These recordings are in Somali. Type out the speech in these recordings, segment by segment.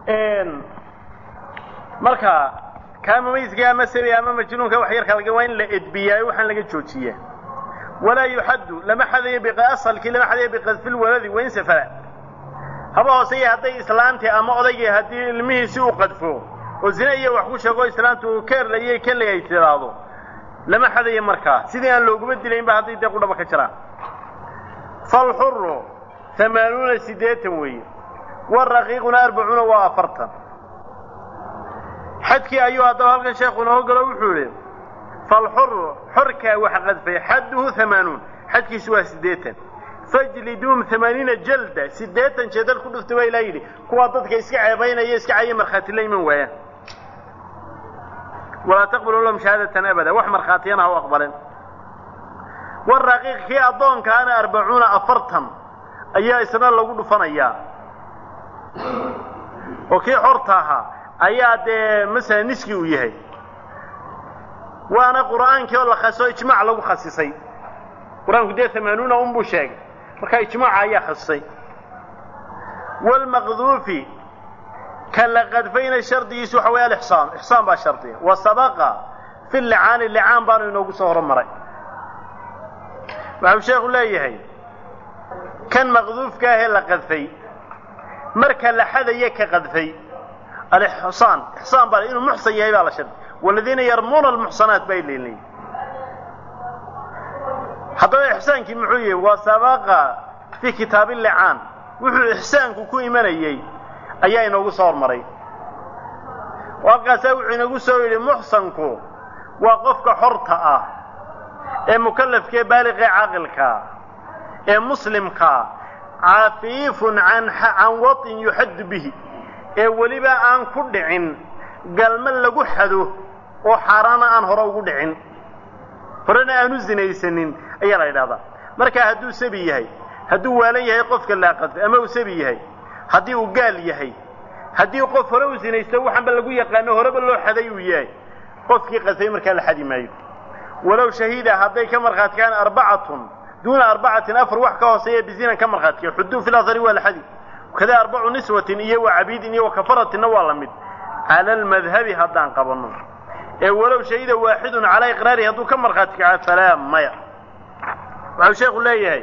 marka kaa mumayska ama sabi ama majnuunka wax yarka laga waa in la edbiyaayo waxaan laga joojiyaa walaa yuxaddu lama xadayo biasalkii lama xadayo biqadfi lwaladi wain safara haba hooseeya hadday islaantii ama odaygii haddii ilmihiisi uu qadfo oo zine iyo wax ku sheego islaantu uu keerlayay kelay ay tiraahdo lama xadayo markaa sidii aan looguma dilaynba hadday dee qudhaba ka jiraan falxuru amaanuuna siddeetan weeye waraqiiquna arbacuuna waa afartan xadkii ayuu haddaba halkan sheekhu inoo galo wuxuu yihi falxuru xorkaa wax qadfay xadduhu hamaanuun xadkiisu waa siddeetan fajliduum amaaniina jalda siddeetan jeedal ku dhuftay baa ilaa yidhi kuwaa dadka iska ceebaynaya iska caya markhaati la iman waayaan walaa taqbalu lahum shahaadatan abada wax markhaatiyana ha u aqbalen waraqiiq kii addoonkaana arbacuuna afartan ayaa isna lagu dhufanayaa oo kii xorta ahaa ayaa dee masala niski uu yahay waana qur'aankii oo la khaso ijmaac lagu khasisay qur-aanku dee amaanuuna unbuu sheegay markaa ijmaaca ayaa khasisay waalmaqduufi ka la qadfayna shardigiisu waxa waya alixsaan ixsaan baa shardiga wa sabaqa fi licaani licaan baanu inoogu soo horumaray waxau sheekhu leeyahay kan maqduufka ahee la qadfay marka la xadaya ka qadfay alixsaan ixsaan baa inuu muxsan yahay baa la shardi waladiina yarmuuna almuxsanaat bay leeyihin haddaba ixsaankii muxuu yahay waa sabaqa fii kitaabi licaan wuxuu ixsaanku ku imanayey ayaa inoogu soo hormaray halkaasaa wuxuu inagu soo yidhi muxsanku waa qofka xorta ah ee mukallafkaee baaliqee caaqilkaa ee muslimkaa cafiifun can can waطin yuxaddu bihi ee weliba aan ku dhicin galma lagu xado oo xaaraana aan hore ugu dhicin horena aanu zinaysanin ayaa la yidhahdaa markaa hadduu sabi yahay hadduu waalan yahay qofka laaqadfay ama uu sabi yahay haddii uu gaal yahay haddii qof hore uu zinaysto waxaanba lagu yaqaano horeba loo xaday uu yahay qofkii qadfay markaa la xadi maayo walow shahiida hadday ka markhaatkaan arbacatun duuna arbacatin afar wax ka hooseeya bizinan ka markhaatkiya xuduu fi lahari waa la xadi kada arbacu niswatin iyo wa cabiidin iyo wa kafaratinna waa la mid cala almadhabi haddaan qabanno ee walow shahida waaxidun calaa iqraarihi hadduu ka markhaati kaca falaa maya waxau sheekhu leeyahay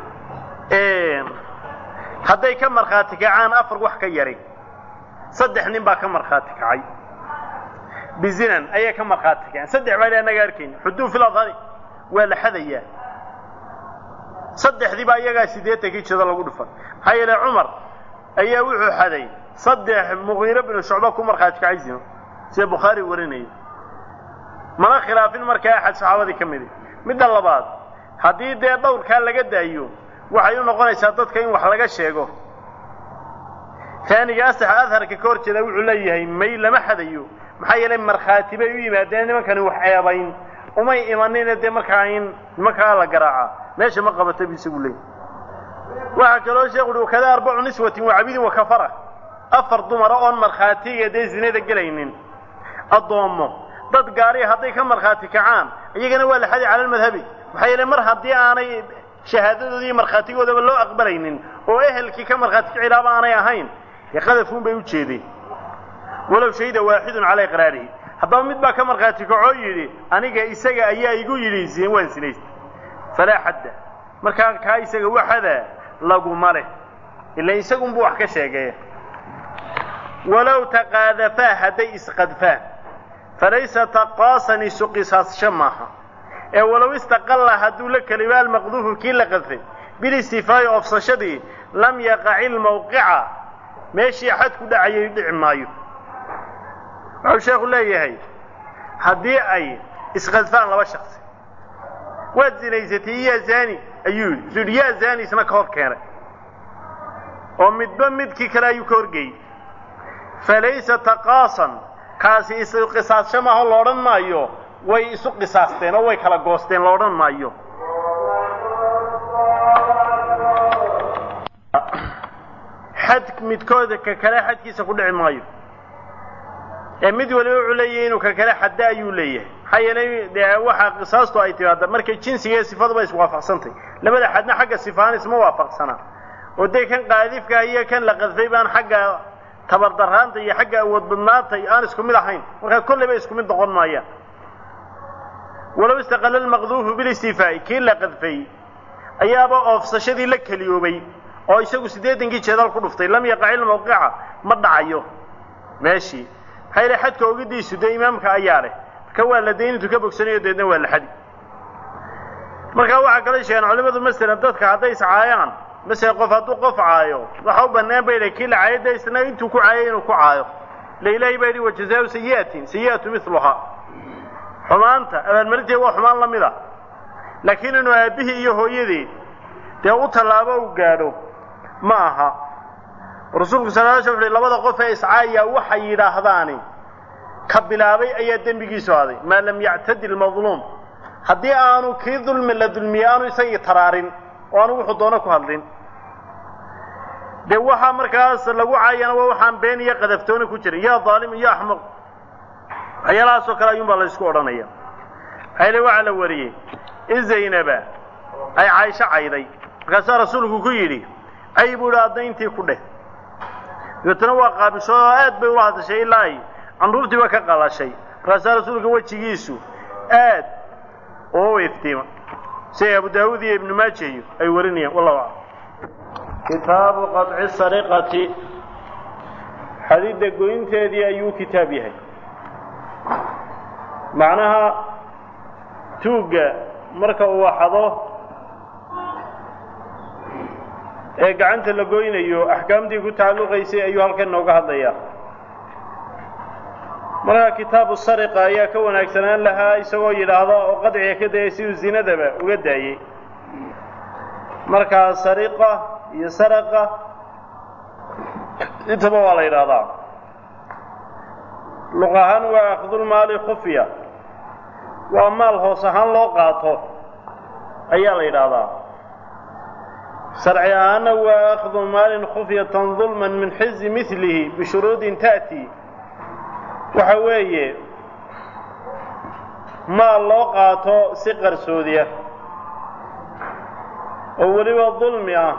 hadday ka markhaati kacaan afar wax ka yari saddex nin baa ka markhaati kacay bizinan ayay ka markhaati kaceen saddex baa anaga arkayn xuduu fi lahari waa la xadayaa saddexdii baa iyagaa siddeetankii jado lagu dhufan maxaa yeele cumar ayaa wuxuu xaday saddex muqiiro binu shucba ku markhaati kacay zino sida bukhaari warinaya mana khilaafin markaa axad saxaabadii ka midi midda labaad haddii dee dhowrkaa laga daayo waxay u noqonaysaa dadka in wax laga sheego taaniga asaxa adharka ka hor jeeda wuxuu leeyahay may lama xadayo maxaa yeelay markhaati bay u yimaadeen nimankani wax ceebayn umay imanine dee markaa in nimankaa la garaaca meesha ma qabata bu isagu leeyay waxaa kaloo sheekhu uhi wakada arbacu niswatin wa cabidin wa kafara afar dumara oon markhaatiga dee zinada gelaynin addoommo dad gaariya hadday ka markhaati kacaan iyagana waa la xadi cala almadhabi maxaa yeele mar haddii aanay shahaadadoodii iyo markhaatigoodaba loo aqbalaynin oo ehelkii ka markhaati kicilaaba aanay ahayn dee qadafuun bay u jeedeen walow shahida waaxidun calaa iqraarihi haddaba mid baa ka markhaati kacoo yidhi aniga isaga ayaa igu yidhi waan sinaystay falaa xadda markaa kaa isaga waxada laguma leh ila isagunbuu wax ka sheegay walow taqaadafaa hadday isqadfaan falaysa taqaasan isu qisaasasho maaha ee walow istaqalla hadduu la keliba almaqduufu kii la qadfay bilistifaa'i ofsashadii lam yaqaci lmawqica meeshii xad ku dhacayay dhici maayo wuxuu sheekhu leeyahay haddii ay isqadfaan laba shaksi waad zinaysatay yaa zani ayuu yidhi isu yidhi yaa zani isna ka hor keenay oo midba midkii kale ayuu ka horgeeyey falaysa taqaasan kaasi isu qisaasho maaho la odhan maayo way isu qisaasteen oo way kala goosteen la odhan maayo xad midkooda ka kale xadkiisa ku dhici maayo ee mid waliba wuxuu leeyahay inuu ka kale xadda ayuu leeyahay maxaa yeelay dee waxaa qisaastu ay timaada markay jinsiga iyo sifaduba iswaafaqsantay labada xadna xagga sifahaan isma waafaqsanaa oo dee kan qaadifka iyo kan la qadfay baan xagga tabardaraanta iyo xagga awood badnaanta aan isku mid ahayn markaa kolleyba isku mid noqon maayaan walow istaqala almaqduufu bilistifaa'i kii la qadfay ayaaba oofsashadii la keliyoobay oo isagu siddeetankii jeedal ku dhuftay lam yaqaci lmawqica ma dhacayo meeshii maxaa yidhi xadka ogidiisu dee imaamka ayaa leh marka waa la dayn intuu ka bogsanayo deedna waa la xadi markaa waxaa kala sheegeen culimadu masalan dadka hadday iscaayaan masalan qof hadduu qof caayo waxa u bannaan bay kii la caayo dee isna intuu ku caayay inuu ku caayo ila ilaahay baa yidhi wajazaau sayi'atin sayi'atu miluhaa xumaanta abaalmarinteed waa xumaan la mid a laakiin inuu aabbihii iyo hooyadii dee u tallaabo u gaadho ma aha rasuulku sal l sl labada qof ee iscaaya waxay yidhaahdaani ka bilaabay ayaa dembigiisu aday maa lam yactadi lmadluum haddii aanu kii dulmi la dulmiyey aanu isagii taraarin oo aanu wuxuu doono ku hadlin dee waxaa markaas lagu caayana waa waxaan been iyo qadaftooni ku jirin yaa daalim iyo axmaq waxyaalahaasoo kale ayuun baa la isku odhanaya maxayle waxaa la wariyey in zaynaba ay caaisho cayday markaasaa rasuulku ku yidhi cay buu idhi addayntii ku dheh dabeetana waa qaabisho oo aad bay ula hadashay ilaa ay candhuurtiiba ka qalashay markaasaa rasuulka wejigiisu aad oo iftiima siday abu daawuud iyo ibnu maaja iyo ay warinayaan wallahu aclam kitaabu qaطci sariqati xadidda goynteedii ayuu kitaab yahay macnaha tuugga marka uu waxado ee gacanta la goynayo axkaamtii ku tacalluqaysay ayuu halkan nooga hadlayaa markaa kitaabu sariqa ayaa ka wanaagsanaan lahaa isagoo yidhaahda oo qadciga ka dayay siduu zinadaba uga daayey markaa sariqa iyo saraqa intaba waa la yidhaahdaa luq ahaan waa akhdulmaali khufya waa maal hoos ahaan loo qaato ayaa la yidhaahdaa sharci ahaana waa akhdu maalin khufyatan dulman min xizi milihi bishuruudin ta'ti waxa weeye maal loo qaato si qarsoodiya oo weliba dulmi ah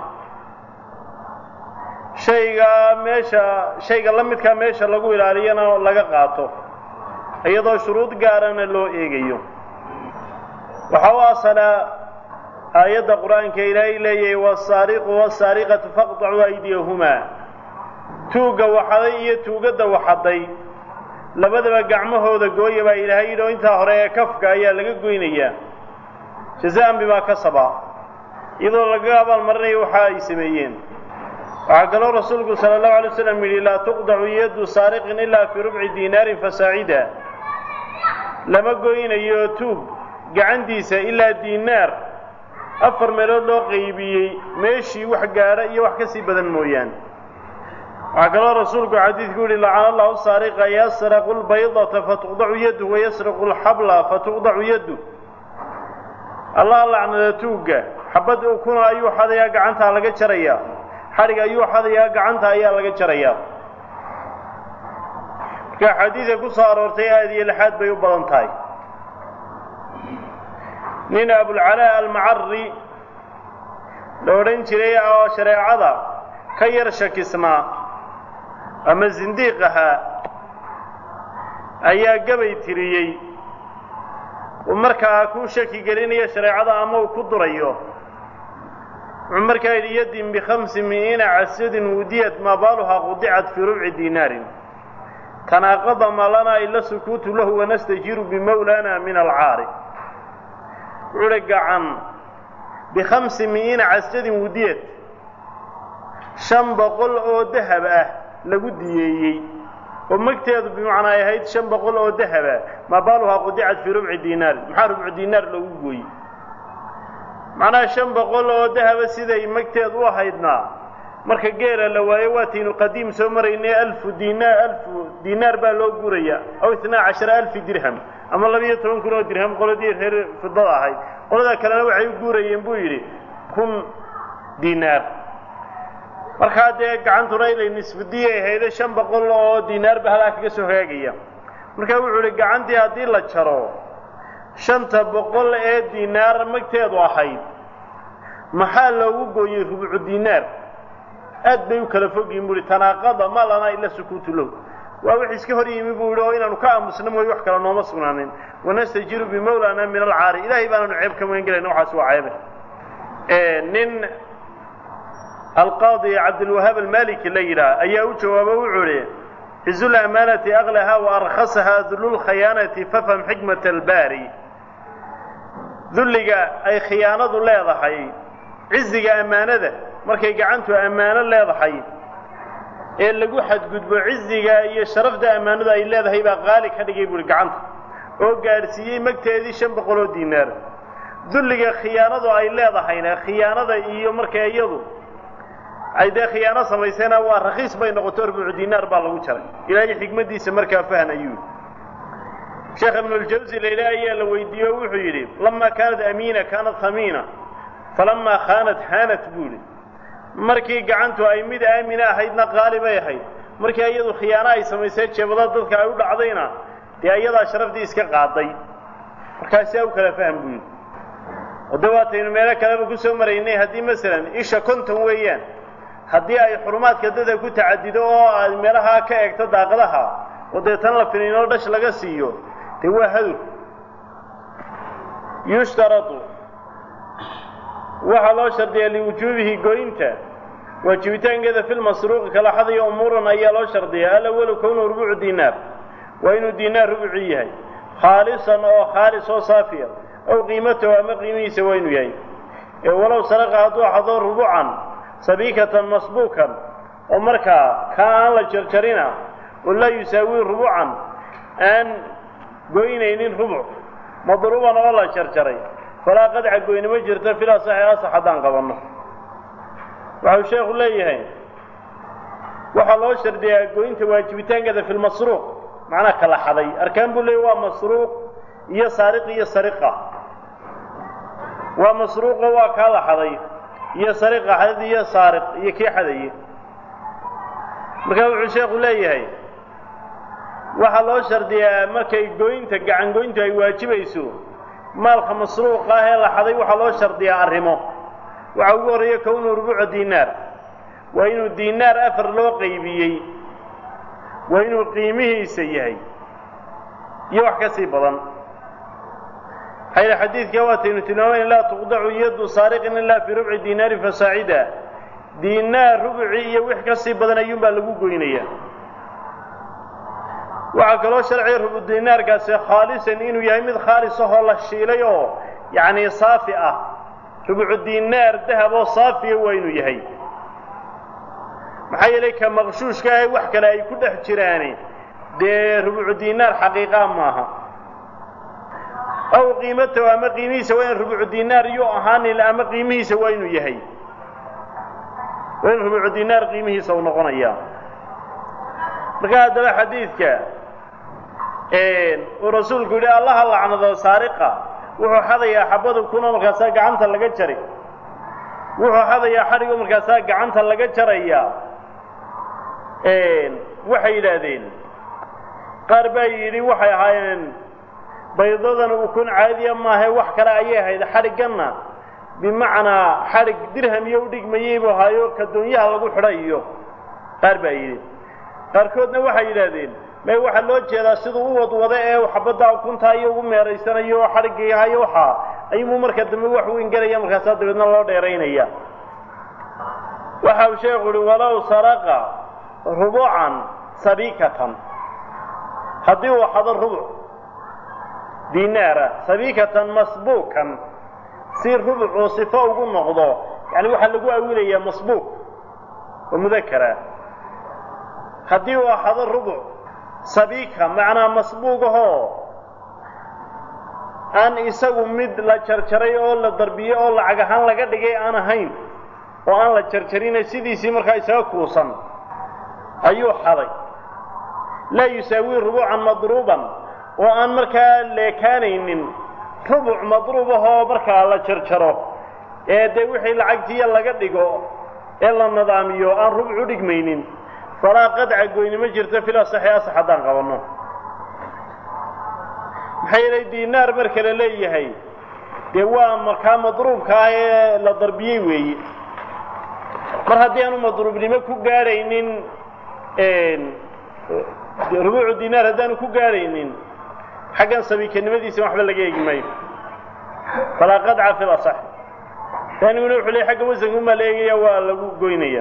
shaygaa meesha shayga la midkaa meesha lagu ilaaliyana laga qaato iyadoo shuruud gaarana loo eegayo waxaa u asalaa aayadda qur-aanka ilaahay leeyahay wasaariqu wasaariqatu faqطacuu aydiyahumaa tuugga waxaday iyo tuugadda waxaday labadaba gacmahooda gooya baa ilaahay yidhi oo intaa hore ee kafka ayaa laga goynayaa jazaan bimaa kasaba iyadoo lagaga abaalmarinayo waxa ay sameeyeen waxaa kaloo rasuulku sala allahu alay waslam yidhi laa tuqdacu yaddu saariqin ilaa fii rubci diinaarin fasaacida lama goynayo tuug gacantiisa ilaa diinaar afar meelood loo qaybiyey meeshii wax gaadha iyo wax ka sii badan mooyaan waxaa kaloo rasuulku xadiidku yihi lacana allahu saariqa yasraqu lbaydata fatuqdacu yaddu wayasraqu lxabla fatuqdacu yaddu allah lacnada tuugga xabad ukuna ayuu xadayaa gacantaa laga jarayaa xadhig ayuu xadayaa gacanta ayaa laga jarayaa marka xadiidka ku soo aroortay aad iyo lixaad bay u badan tahay nin abulcalaa almacari la odhan jiray oo shareecada ka yar shakisnaa ama sindiiq ahaa ayaa gabay tiriyey uu markaa ku shaki gelinayo shareecada ama uu ku durayo wuxuu markaa yidhi yadin bikhamsi mi'iina casadin wudiyat maa baaluhaa qudicat fii rubci diinaarin tanaaqada ma lanaa ila sukuutu lahu wanastajiiru bimawlana min alcaari wuxuu uhi gacan bikhamsi mi'iina casadin wudiyat shan boqol oo dahab ah lagu diyeeyey oo magteedu bimacnaa ay ahayd shan boqol oo dahaba maa baaluhaa qudicat fii rubci diinaar maxaa rubcu diinaar loogu gooyey macnaha shan boqol oo dahaba siday magteedu u ahaydnaa marka geela la waayo waataynu qadiim soo maraynay alfu diinaar alfu diinaar baa loo guraya aw itnaa cashara alfi dirham ama labiiyo toban kun oo dirham qoladii reer fidada ahayd qolada kalena waxay u guurayeen buu yidhi kun diinaar markaa dee gacantuna inay nisbadiyay ahayde shan boqol oo diinaarba halaa kaga soo hagaagaya markaa wuxuu ihi gacantii haddii la jaro shanta boqol ee diinaar magteedu ahayd maxaa loogu gooyey rubucu diinaar aad bay u kala fogyihin buuhi tanaaqada ma lanaa ila sukuutu low waa wix iska hor yimi buu yihi oo inaanu ka aamusno mooye wax kale nooma sugnaanin wanastajiru bimawlana min alcaari ilahay baanaanu ceeb ka magan gelayna waxaas waa ceebe nin alqaadi cabdilwahaab almaliki la yidhaah ayaa u jawaabo wuxuu ihi cizu lamaanati aklaha wa arkhasaha dullulkhayaanati fafham xikmat albaari dulliga ay khiyaanadu leedahay ciziga ammaanada markay gacantu ammaano leedahay ee lagu xadgudbo ciziga iyo sharafda ammaanadu ay leedahay baa qaali ka dhigay buuhi gacanta oo gaadhsiiyey magteedii shan boqol oo diinaar dulliga khiyaanadu ay leedahayna khiyaanada iyo marka iyadu ay dee khiyaano samaysayna waa rakhiis bay noqoto rubucu diinaar baa lagu jaray ilaahay xikmaddiisa markaa fahan ayuu sheekh ibnuljawsi layla ayaa la weydiiye o wuxuu yidhi lamaa kaanat amiina kaanat hamiina falamaa khaanat haanat buuhi markii gacantu ay mid aamina ahaydna qaali bay ahayd markii iyadu khiyaano ay samaysay jeebada dadka ay u dhacdayna dee iyadaa sharafdii iska qaaday markaasaa u kala faham buu yidhi oo de waataynu meelo kaleba ku soo maraynay haddii masalan isha konton weeyaan haddii ay xurumaadka dada ku tacadido oo aad meelahaa ka eegto daaqadaha oo dee tan la finiinoo dhash laga siiyo dee waa hadur yushtaradu waxaa loo shardiyaa liwujuubihi goynta waajibitaankeeda fi lmasruuqi kala xadaya umuuran ayaa loo shardiyaa alawalu kownuhu rubucu diinaar waa inuu diinaar rubuci yahay khaalisan oo khaalis oo saafiya ow qiimatahu ama qiimihiisa waa inuu yahay ee walow saraqa hadduu xado rubucan sabiikatan masbuukan oo markaa kaa aan la jarjarina oo laa yusaawii rubucan aan goynaynin rubuc madruuban oo la jarjaray falaa qadca goynimo jirta filaa saxi asax haddaan qabanno waxau sheekhu leeyahay waxaa loo shardiyaa goynta waajibitaankeeda fi lmasruuq macnaa kala xaday arkaan buu leeyay waa masruuq iyo saariq iyo sariqa waa masruuqo waa kaa la xaday iyo sariqa xadad iyo saariq iyo kii xadaye markaa wuxuu sheekhu leeyahay waxaa loo shardiyaa markay goynta gacan goyntu ay waajibayso maalka masruuqa ah ee la xaday waxaa loo shardiyaa arrimo waxaa ugu horreeya kownuhu rubuuca diinaar waa inuu diinaar afar loo qaybiyey waa inuu qiimihiisa yahay iyo wax ka sii badan xayla xadiidka waataynu tilmaamayn laa tuqdacu yaddu saariqin ilaa fii rubci diinaari fasaacida diinaar rubuci iyo wix ka sii badan ayuunbaa lagu goynayaa waxaa kaloo sharciga rubu diinaarkaasi khaalisan inuu yahay mid khaalis ahoo la shiilay oo yacni saafi ah rubucu diinaar dahab oo saafiya waa inuu yahay maxaa yeelay ka maqshuushka ah wax kale ay ku dhex jiraani dee rubucu diinaar xaqiiqaa maaha aw qiimatahu ama qiimihiisa waa in rubucu diinaar yuu ahaanin ama qiimihiisa waa inuu yahay waa in rubucu diinaar qiimihiisa uu noqonayaa marka haddaba xadiidka uu rasuulku yidhi allaha lacnado saariqa wuxuu xadayaa xabadu kuna markaasaa gacanta laga jari wuxuu xadayaa xadhigo markaasaa gacanta laga jarayaa waxay yidhaahdeen qaar baa yidhi waxay ahaayeen baydadan ukun caadiya maahae wax kale ayay ahayd xadhigganna bimacnaa xadhig dirham iyo udhigmayey buu ahaayo kadoonyaha lagu xidhay iyo qaar baa yidhi qaarkoodna waxay yidhaahdeen may waxaa loo jeedaa siduu u wadwado ee xabaddaa ukuntaa iyo ugu meeraysanayo oo xadhiggayahayo waxaa ayuu marka dambe wax weyn gelaya markaasaa dabeedna loo dheeraynaya waxa uu sheekhu uhi walow saraqa rubucan sabiikatan haddii uu xado rubuc diinaara sabiikatan masbuukan si rubucuu sifo ugu noqdo yani waxaa lagu awilayaa masbuuq oo mudakara haddii uu axado rubuc sabiika macnaa masbuugahoo aan isagu mid la jarjaray oo la darbiyey oo lacag ahaan laga dhigay aan ahayn oo aan la jarjarine sidiisii markaa isaga kuusan ayuu xaday laa yusaawii rubucan madruuban oo aan markaa leekaanaynin rubuc madruubahoo markaa la jarjaro ee dee wixii lacagtiiya laga dhigo ee la nidaamiyo aan rubuc u dhigmaynin falaa qadca goynimo jirta fil asaxi asax haddaan qabanno maxaa yeelay diinaar marka la leeyahay dee waa markaa madruubka ah ee la darbiyey weeye mar haddii aanu madruubnimo ku gaadhaynin rubuucu dinaar haddaanu ku gaadhaynin xaggan sabiikanimadiisa waxba laga eegi maayo falaa qadca fi lasax taaniguna wuxuu leey xagga wasanka umaa la eegaya waa lagu goynaya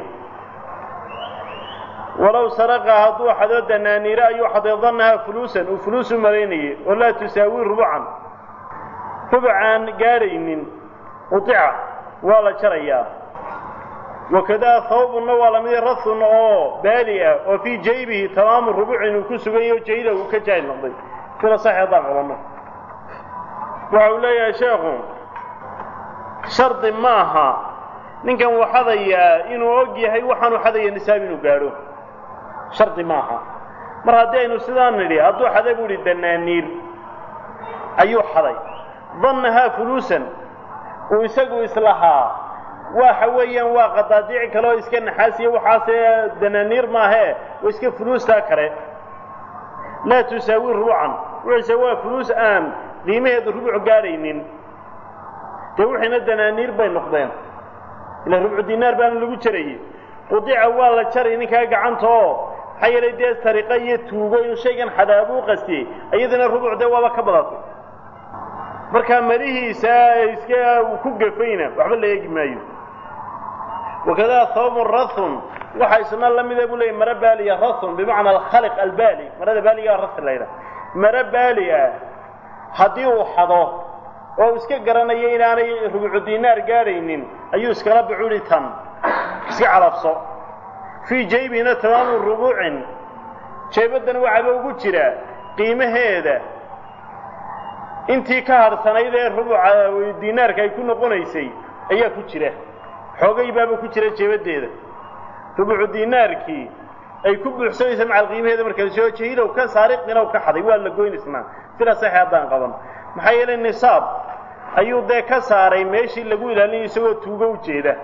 walow saraqa hadduu xado danaaniire ayuu xaday dannahaa fuluusan uu fuluus u malaynayay oo laa tusaawi rubucan rubcaan gaadhaynin udica waa la jarayaa wakadaa hawbunna waa lamid rathun oo baali ah oo fii jaybihi tamaamu rubucin uu ku sugan yaho jayda uu ka jaahil noqday sida sax haddaan qabanno waxa uu leeyahay sheekhu shardi ma aha ninkan wuu xadayaa inuu og yahay waxaanu xadaya nisaab inuu gaadho shardi ma aha mar haddii aynu sidaan nidhi hadduu xaday buu idhi danaaniir ayuu xaday dannahaa fuluusan uu isagu islahaa waxa weeyaan waa qadaadiic kale oo iska naxaasiya waxaase danaaniir maahee oo iska fuluustaa kale laa tusaawi rubucan wuxuuse waa fuluus aan qiimaheedu rubuc gaadhaynin dee wixiina danaaniir bay noqdeen ila rubcu dinaar baana lagu jarayey qudica waa la jaray ninkaa gacanta oo maxaa yeelay dee sariqa iyo tuugo inuu shaygan xadaabuu qastiyey iyadana rubuc dee waaba ka badatay markaa marihiisa iska uu ku gafayna waxba la eegi maayo wakadaa hawbun rathun waxa isna la mida buu leeyay maro baaliya rathun bimacna alkhaliq albaali marada baaliga rath la ydhaha maro baali ah haddii uu xado oo uu iska garanayo inaanay rubucu dinaar gaadhaynin ayuu iskala bucuri tan iska calabso fii jaybihina tamaamu rubuucin jeebaddana waxaaba ugu jira qiimaheeda intii ka hadhsanayd ee rubuca dinaarka ay ku noqonaysay ayaa ku jira xoogay baaba ku jira jeebaddeeda rubucu dinaarkii ay ku buuxsanaysa macal qiimaheeda markaa soo jahilow ka saariqinow ka xaday waa la goynaysnaa sida saxe haddaan qaban maxaa yeelay nisaab ayuu dee ka saaray meeshii lagu ilaalinayo isagoo tuugo u jeeda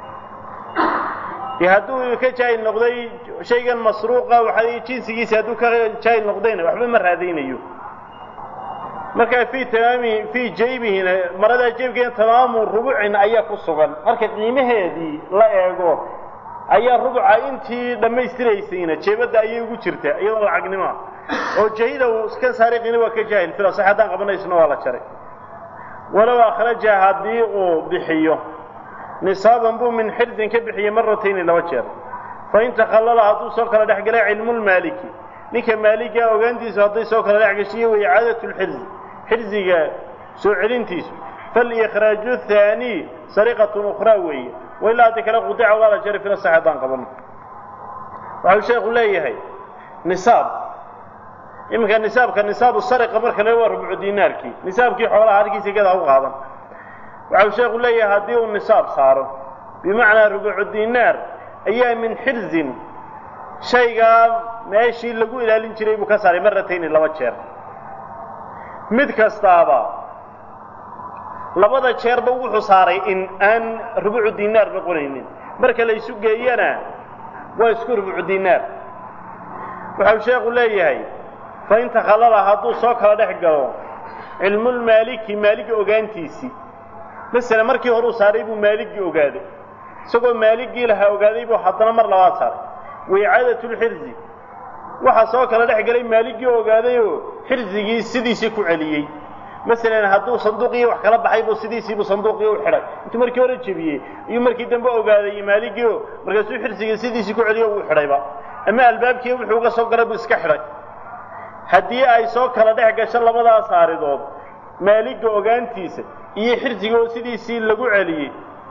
dee hadduu ka jaahil noqday shaygan masruuqa waxa jinsigiisa hadduu ka jaahil noqdayna waxba ma raadaynayo markaa fii tamaami fii jaybihina maradaa jeebkeena tamaamu rubucin ayaa ku sugan marka qiimaheedii la eego ayaa rubuca intii dhammaystiraysayna jeebadda ayay ugu jirta iyadoo lacagnimoa oo jahida uu iska saariqina waa ka jaahil fila sax haddaan qabanaysna waa la jaray walow akhraja haddii uu bixiyo nisaaban buu min xirzin ka bixiyey maratayni laba jeer fain takhallala hadduu soo kala dhex galay cilmulmaaliki ninka maaliga ogaantiisu hadday soo kala dhex gashiyo way icaadatu lxirzi xirziga soo celintiisu faalikhraaju thaanii sariqatun ukhraa weeye wailaa haddii kale qudica waa la jaray fila sax haddaan qabano waxau sheekhu leeyahay nisaab iminka nisaabka nisaabu sariqa marka le waa rubcu dinaarkii nisaabkii xoolaha halkiisa gada u qaadan waxau sheekhu leeyahay haddii uu nisaab saaro bimacnaa rubucu dinaar ayaa min xirzin shaygaa meeshii lagu ilaalin jiray buu ka saaray maratayni laba jeer mid kastaaba labada jeerba wuxuu saaray in aan rubucu dinaar noqonaynin marka la isu geeyana waa isku rubucu dinaar waxau sheekhu leeyahay fain takhallala hadduu soo kala dhex galo cilmulmaaliki maaligi ogaantiisii masala markii horuu saaray buu maaligii ogaaday isagoo maaligii lahaa ogaaday buu haddana mar labaad saaray waicaadatlxirzi waxaa soo kala dhex galay maaligii ogaadayoo xirzigii sidiisii ku celiyey masalan hadduu sanduuqii wax kala baxay buu sidiisiibuu sanduuqii u xidhay intuu markii hore jebiyey ayuu markii dambe ogaaday maaligiio markaasuu xirsigii sidiisii ku celiyo uu xidhayba ama albaabkii wuxuu uga soo galay buu iska xidhay haddii ay soo kala dhex gasho labadaas aaridood maaliga ogaantiisa iyo xirsiga oo sidiisii lagu celiyey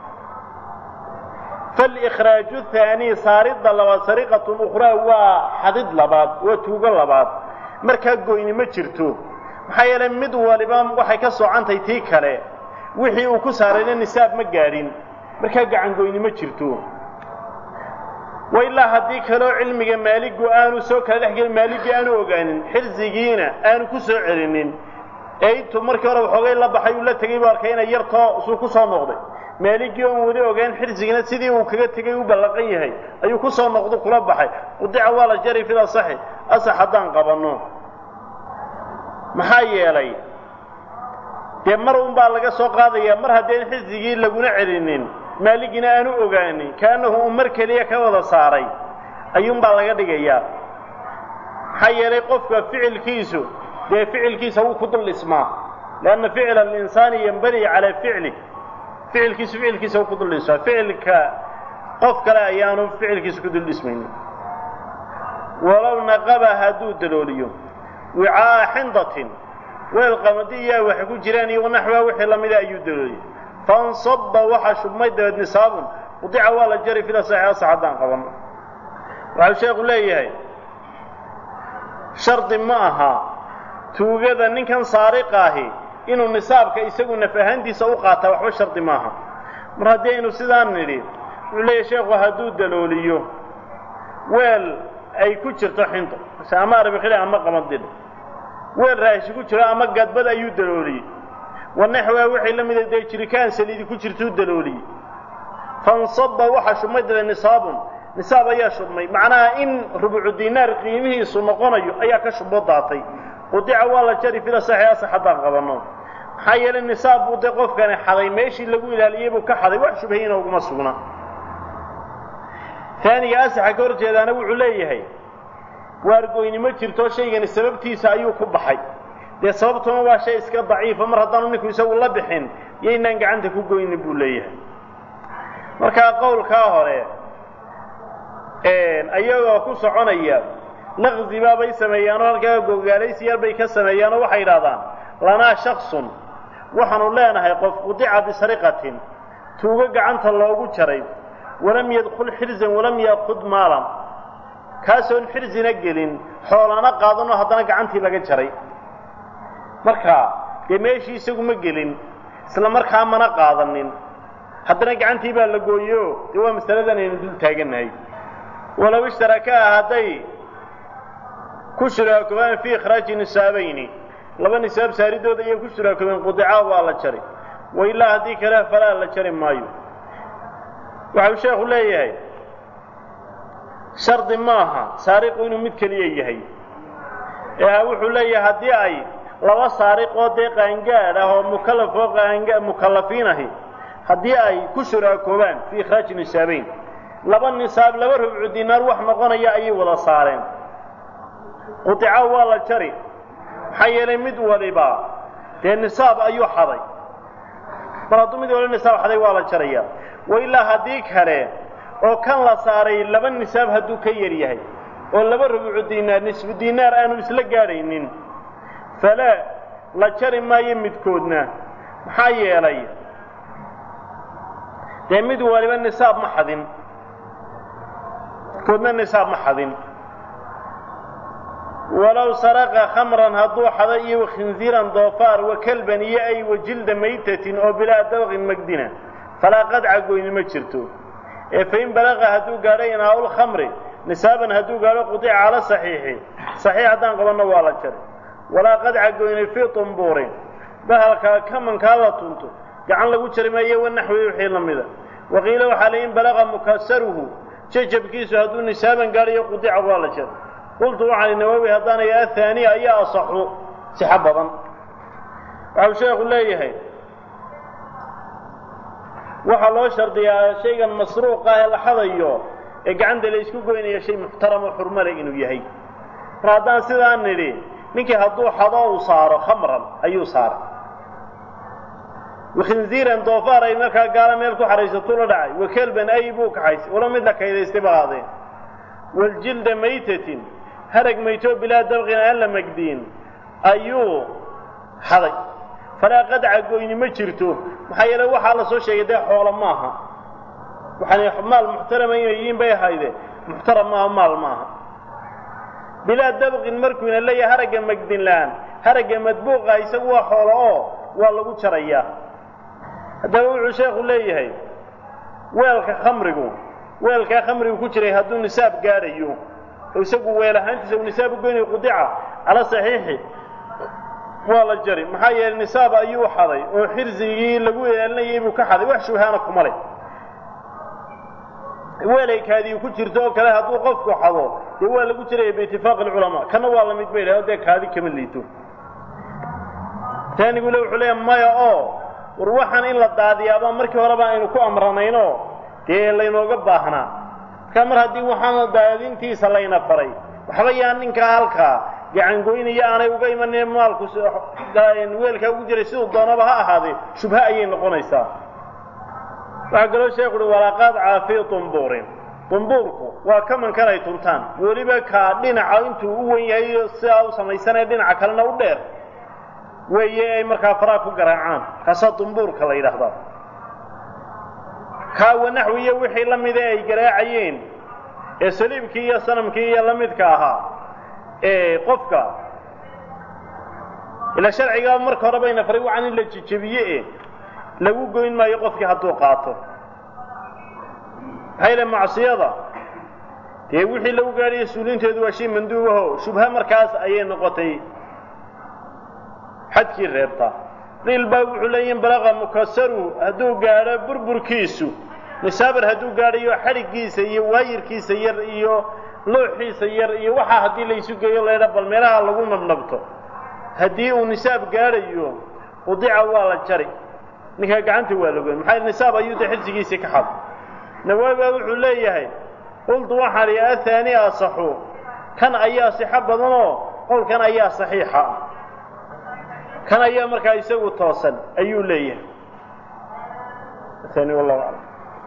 faalikhraaju thaanii saaridda labaad sariqatun ukhraa waa xadid labaad waa tuugo labaad markaa goyni ma jirto maxaa yeelay mid waliba waxay ka soocantay tii kale wixii uu ku saarayna nisaab ma gaadhin markaa gacangoyni ma jirto wa ilaa haddii kaleo cilmiga maaligu aanu soo kala dhex gelin maaligii aanu ogaanin xirsigiina aanu ku soo celinin ee intuu markii hore waxoogay la baxay uu la tegey buu arkay inay yartoo suu ku soo noqday maaligii oon weli ogaan xirsigina sidii uu kaga tegey u ballaqan yahay ayuu ku soo noqdo kula baxay qudica waa la jari fil asaxi asax haddaan qabanno maxaa yeelay dee mar un baa laga soo qaadayaa mar haddeen xirsigii laguna celinin maaligina aanu ogaanin kaanahu uu mar keliya ka wada saaray ayuunbaa laga dhigayaa maxaa yeelay qofka ficilkiisu dee ficilkiisa wuu ku dul dhismaa lianna ficla alinsaani yambani calaa ficlih ficilkiisu ficilkiisa wuu ku dul dhismaa ficilka qof kale ayaanu ficilkiisa ku dul dhismaynin walow naqaba hadduu dalooliyo wicaa'a xindatin weel qamadi iyaa waxay ku jiraan iyo naxwaa wixii lamida ayuu dalooliyey fansaba waxaa shubmay dabeed nisaabun udica waa la jari fila saxiixa sax haddaan qabanno waxau sheekhu leeyahay shardi ma aha tuugada ninkan saariqa ahi inuu nisaabka isagu naf ahaantiisa u qaataa waxba shardi maaha mar haddii aynu sidaan nidhi wuxuu leeyahay sheekhu hadduu dalooliyo weel ay ku jirto xinto mase ama arbikile ama qamadidh weel raashi ku jiro ama gadbad ayuu dalooliyey wanaxwaa wixii la mida dee jirikaan saliidi ku jirtuu dalooliyey fansaba waxaa shubmay dabe nisaabun nisaab ayaa shubmay macnaha in rubucu dinaar qiimihiisu noqonayo ayaa ka shubo daatay qudica waa la jari fila saxi asax haddaan qabanno maxaa yeelay nisaab buu dee qofkani xaday meeshii lagu ilaaliyey buu ka xaday wax shubhayina uguma sugna taaniga asaxa ka hor jeedaana wuxuu leeyahay waargoynimo jirto shaygani sababtiisa ayuu ku baxay dee sababtuna waa shay iska daciifa mar haddaanu ninku isagu la bixin yaynaan gacanta ku goynin buu leeyahay markaa qowlkaa hore ayagoo ku soconaya naqdi baabay sameeyaanoo halkaa gogaalaysiyaal bay ka sameeyaanoo waxay idhahdaan lanaa shaksun waxaanu leenahay qof qudica bisariqatin tuugo gacanta loogu jaray walam yadkul xirzan walam yaakud maalan kaasoon xirzina gelin xoolana qaadanoo haddana gacantii laga jaray marka dee meeshii isagu ma gelin isla markaa mana qaadanin haddana gacantii baa la gooyo dee waa masaladan aynu dul taagannahay walow ishtarakaa hadday ku shuraakobaan fii ikhraaji nisaabayni laba nisaab saaridooda ayay ku shuraakobeen qudicaa waa la jari wa ilaa haddii kale falaa la jari maayo waxau sheekhu leeyahay shardi maaha saariqu inuu mid keliya yahay ee wuxuu leeyahay haddii ay laba saariqoo dee qaangaadh ah oo mukallaf oo qaanga mukallafiin ahi haddii ay ku shuraakoobaan fii ikhraaji nisaabayn laba nisaab laba rubcu dinaar wax noqonaya ayay wada saareen qudica waa la jari maxaa yeelay mid waliba dee nisaab ayuu xaday mar hadduu mid waliba nisaab xaday waa la jaraya wa ilaa haddii kale oo kan la saaray laba nisaab hadduu ka yar yahay oo laba rubucu dinaar nisfu dinaar aanu isla gaadhaynin falaa la jari maayo midkoodna maxaa yeelay dee mid waliba nisaab ma xadin midkoodna nisaab ma xadin walow saraqa khamran hadduu xado iyo wakhinziiran doofaar wa kelban iyo ay wa jilda maytatin oo bilaa dabqin magdina falaa qadca goyni ma jirto ee fain balaqa hadduu gaadho inaa-ul khamri nisaaban hadduu gaadho qudica cala saxiixi saxiix haddaan qabanno waa la jari walaa qadca goyni fii tumbuurin bahalkaa kamankaa la tunto gacan lagu jari maayo wanaxwi wixii la mida waqiila waxaa la in balaqa mukasaruhu jajabkiisu hadduu nisaaban gaadhayo qudica waa la jari qultu waxaan nawowi haddaanay ahaaniya ayaa asaxu sixo badan waxau sheekhu leeyahay waxaa loo shardiyaa shaygan masruuq ah ee la xadayo ee gacanta la isku goynaya shay muxtaramo xurmale inuu yahay mar haddaan sidaan nidhi ninkii hadduu xado uu saaro khamran ayuu saaray wakhinziiran doofaar ay markaa gaala meel ku xahaysatuu la dhacay wakelban ay buu kaxaysay walo mid la kaydaystay ba ahaadeen waljilda maytatin harag maytoo bilaa dabqin aan la magdiin ayuu xaday falaa qadca goyni ma jirto maxaa yeele waxaa la soo sheegay dee xoolo maaha waxaan maal muxtarama inay yihiin bay ahayde muxtaram maaha maal maaha bilaa dabqin markuuna leeyahay haragga magdin la-aan haragga madbuuqa isagu waa xoolo oo waa lagu jarayaa haddaba wuxuu sheekhu leeyahay weelka khamrigu weelkaa khamrigu ku jiray hadduu nisaab gaadhayo oo isagu weel ahaantiisa uu nisaab u goynayo qudica cala saxiixi waa la jari maxaa yeelay nisaab ayuu xaday oo xirsigii lagu ilaalinayay buu ka xaday wax shubhaana kuma leh weelaykaadii ku jirto oo kale hadduu qofku xado dee waa lagu jiraya biitifaaqi alculamaa kana waa la mid bay dhahay o dee kaadi kama liito taanigule wuxuu leeyahay maya oo war waxaan in la daadiyaaba markii horeba aynu ku amranayno dee laynooga baahnaa markaa mar haddii waxaan daadintiisa layna faray waxba yaa ninkaa halkaa gacangoynaya aanay uga imanin maalku weelkaa ugu jiray siduu doonaba ha ahaadee shubha ayay noqonaysaa waxaa kaloo sheekhu uhi walaaqaad caafi dumbuurin dumbuurku waa kamankan ay tuntaan weliba kaa dhinaca intuu u wen yahay sidaa u samaysanaya dhinaca kalena u dheer weeye ay markaa faraa ku garaacaan kaasaa dumbuurka la yidhaahdaa kaawa naxwiyo wixii la mida ay garaacayeen ee saliibkii iyo sanamkii iyo la midka ahaa ee qofka ila sharcigaa marka hore bayna faray wacan in la jejebiye e lagu goyn maayo qofkii hadduu qaato maxaa yile macsiyada dee wixii lagu gaadhaya suulinteedu waa shay manduubaho shubha markaas ayay noqotay xadkii reebta qiil baa wuxuu leeyihin balaqa mukasaru hadduu gaadho burburkiisu nisaabar hadduu gaadhayo xadhiggiisa iyo waayirkiisa yar iyo looxiisa yar iyo waxaa haddii laysu geeyo laydha bal meelaha lagu nabnabto haddii uu nisaab gaadhayo udica waa la jari ninkaa gacanta waa lagoyn maxaa nisaab ayuu de xirsigiisii ka xad nawaawi baa wuxuu leeyahay qultu waxaan ihi ahaani asaxu kan ayaa sixo badanoo qowlkan ayaa saxiixa kan ayaa markaa isagu toosan ayuu leeyahay aani wallahu aclam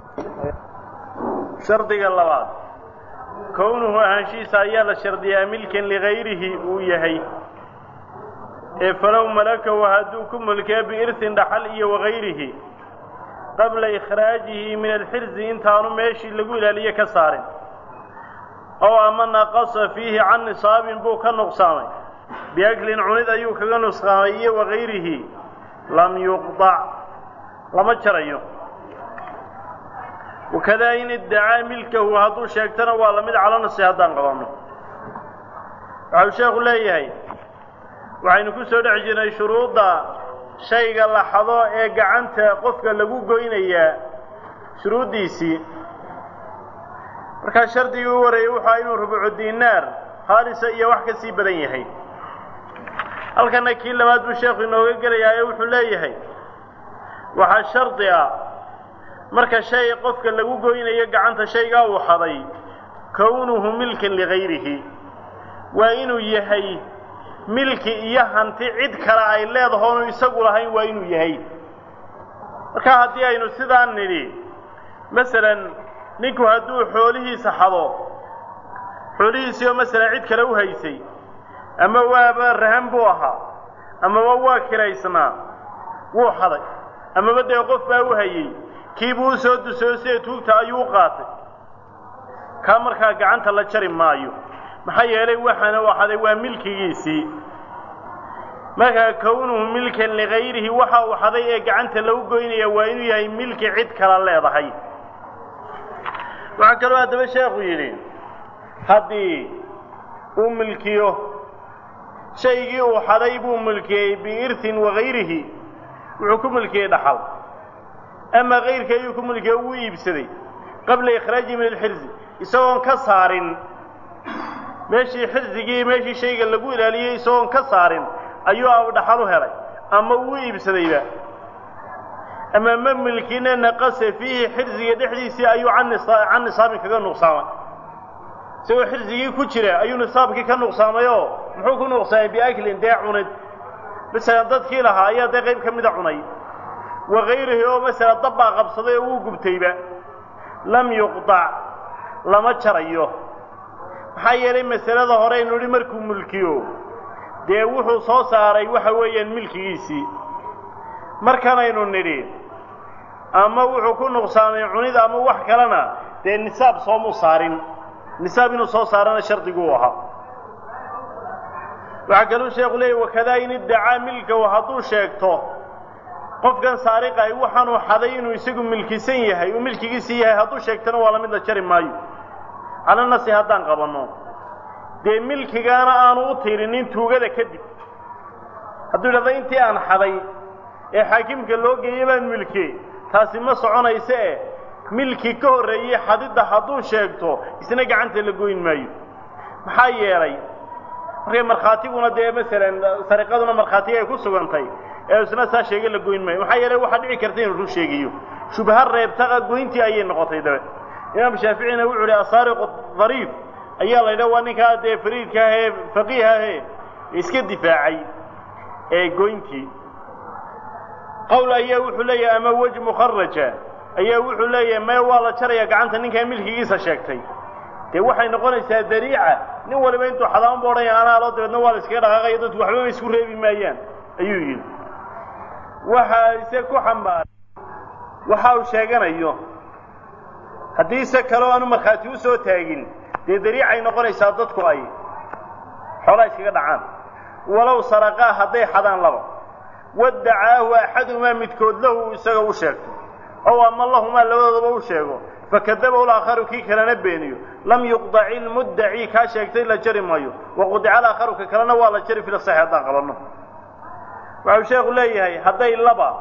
shardiga labaad kownuhu ahaanshihiisa ayaa la shardiyaa milkan ligayrihi uu yahay ee falow malakahu hadduu ku mulkee biirtin dhaxal iyo wagayrihi qabla ikhraajihi min alxirzi intaanu meeshii lagu ilaaliye ka saarin ow ama naqasa fiihi can nisaabin buu ka nuqsaamay biaklin cunid ayuu kaga nusqaamay iyo wagayrihi lam yuqdac lama jarayo wakadaa in iddacaa milkahu hadduu sheegtana waa lamid calanasi haddaan qabanno waxau sheekhu leeyahay waxaynu ku soo dhex jirnay shuruudda shayga la xado ee gacanta qofka lagu goynayaa shuruuddiisii markaa shardigii u wareeyey wuxua inuu rubucu diinaar khaalisa iyo wax ka sii badan yahay halkana kii labaad buu sheekhu inooga gelayaa ee wuxuu leeyahay waxaa shardi ah marka shay qofka lagu goynayo gacanta shaygaa uu xaday kownuhu milkan ligayrihi waa inuu yahay milki iyo hanti cid kale ay leedahoonu isagu lahayn waa inuu yahay marka haddii aynu sidaan nidhi masalan ninku hadduu xoolihiisa xado xoolihiisii oo masalan cid kale u haysay ama waaba rahan buu ahaa amaba waa kiraysnaa wuu xaday amaba dee qof baa u hayey kiibuu u soo dusoosee tuugta ayuu u qaatay kaa markaa gacanta la jari maayo maxaa yeelay waxaana u xaday waa milkigiisii markaa kownuhu milkan ligayrihi waxa uu xaday ee gacanta lagu goynaya waa inuu yahay milki cid kala leedahay waxaa kaloo haddaba sheekhu yidhi haddii uu milkiyo shaygii uu xaday buu milkiyey biirtin wagayrihi wuxuu ku milkiyey dhaxal ama kayrka ayuu ku milkiye wuu iibsaday qabla ikhraajihi min alxirzi isagoon ka saarin meeshii xirsigii meeshii shayga lagu ilaaliyey isagoon ka saarin ayuu abu dhaxal u helay ama wuu iibsadayba ama ma milkina naqasa fiihi xirsiga dhexdiisii ayuu can nisaabin kaga nuqsaamay isagoo xirsigii ku jira ayuu nisaabkii ka nuqsaamayoo muxuu ku nuqsaamay biaklin dee cunid masalan dadkii lahaa ayaa dee qayb ka mida cunay wagayrihi oo masala dabbaa qabsaday oo wuu gubtayba lam yuqdac lama jarayo maxaa yeelay masalada hore aynu idhi markuu mulkiyo dee wuxuu soo saaray waxa weeyaan milkigiisii markanaynu nidhi ama wuxuu ku nuqsaamay cunid ama wax kalena dee nisaab soomuu saarin nisaab inuu soo saarana shardiguu ahaa waxaa kaluu sheekhu leeyay wakadaa in iddacaa milkahu hadduu sheegto qofkan saariqay waxaanuu xaday inuu isagu milkisan yahay uu milkigiisii yahay hadduu sheegtana waa la mid la jari maayo calanasi haddaan qabanno dee milkigaana aanu u tirinin tuugada kadib hadduu idhahda intii aan xaday ee xaakimka loo geeyey baan milkiyey taasi ma soconayse e milki ka horreeyey xadidda hadduu sheegto isna gacanta la goyn maayo maxaa yeelay markay markhaatiguna dee masalan sariqaduna markhaatiga ay ku sugantay ee isna saa sheegay la goyn maayo maxaa yeelay waxaa dhici karta inuu run sheegayo shubha reebtaqa goyntii ayay noqotay dabe imaam shaaficina wuxuu ihi asaariqu dariif ayaa la yidhaha waa ninkaa dee fariidka ah ee faqiih ahe iska difaacay ee goyntii qowl ayaa wuxuu leeyahay ama wej mukharaja ayaa wuxuu leeyahay mee waa la jaraya gacanta ninkaa milkigiisa sheegtay dee waxay noqonaysaa dariica nin waliba intuu xadaama ba odhanaya anaa loo dabeedna waa la iskaga dhaqaaqaya dadku waxbaba isku reebi maayaan ayuu yidhi waxa ise ku xambaaray waxa uu sheeganayo haddii se kaleo aanu markhaati u soo taagin dee dariicay noqonaysaa dadku ay xoolaa iskaga dhacaan walow saraqaa hadday xadaan laba waddacaahu axaduhumaa midkood lahu isaga u sheegto ow ama lahumaa labadoodaba u sheego fakadabahu laakharu kii kalena beeniyo lam yuqdaci ilmuddaci kaa sheegtay la jari maayo waqudica alaakharu ka kalena waa la jari fila saxi haddaan qabanno waxau sheekhu leeyahay hadday laba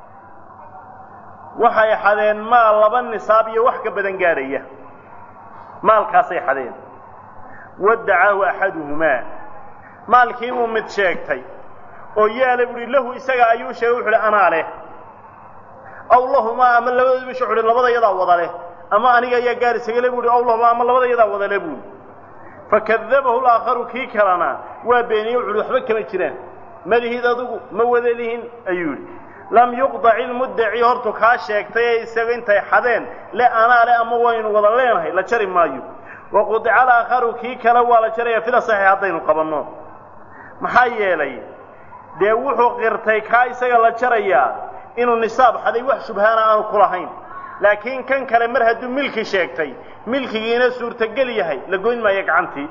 waxay xadeen maal laba nisaab iyo wax ka badan gaadhaya maalkaasay xadeen waddacaahu axaduhumaa maalkii buu mid sheegtay oo yaala buuhi lahu isaga ayuu sheegay wuxu uhi anaa leh aw lahumaa ama labadoodu bisha wuxu uhi labada yadaa wada leh ama aniga ayaa gaar isagale buuhi aw lahumaa ama labada yadaa wada leh buuhi fakadabahu laakharu kii kalena waa beeniyey wuxu uhi waxba kama jiraan malihid adugu ma wada lihin ayuu yidhi lam yuqdac ilmuddaci hortu kaa sheegtay ee isaga intay xadeen le anaa le ama waynu wada leenahay la jari maayo waqudica alaakharu kii kale waa la jaraya fila saxiix haddaynu qabanno maxaa yeelay dee wuxuu qirtay kaa isaga la jarayaa inuu nisaab xaday wax shubhaana aanu ku lahayn laakiin kan kale mar hadduu milki sheegtay milkigiina suurtogel yahay la goyn maayo gacantii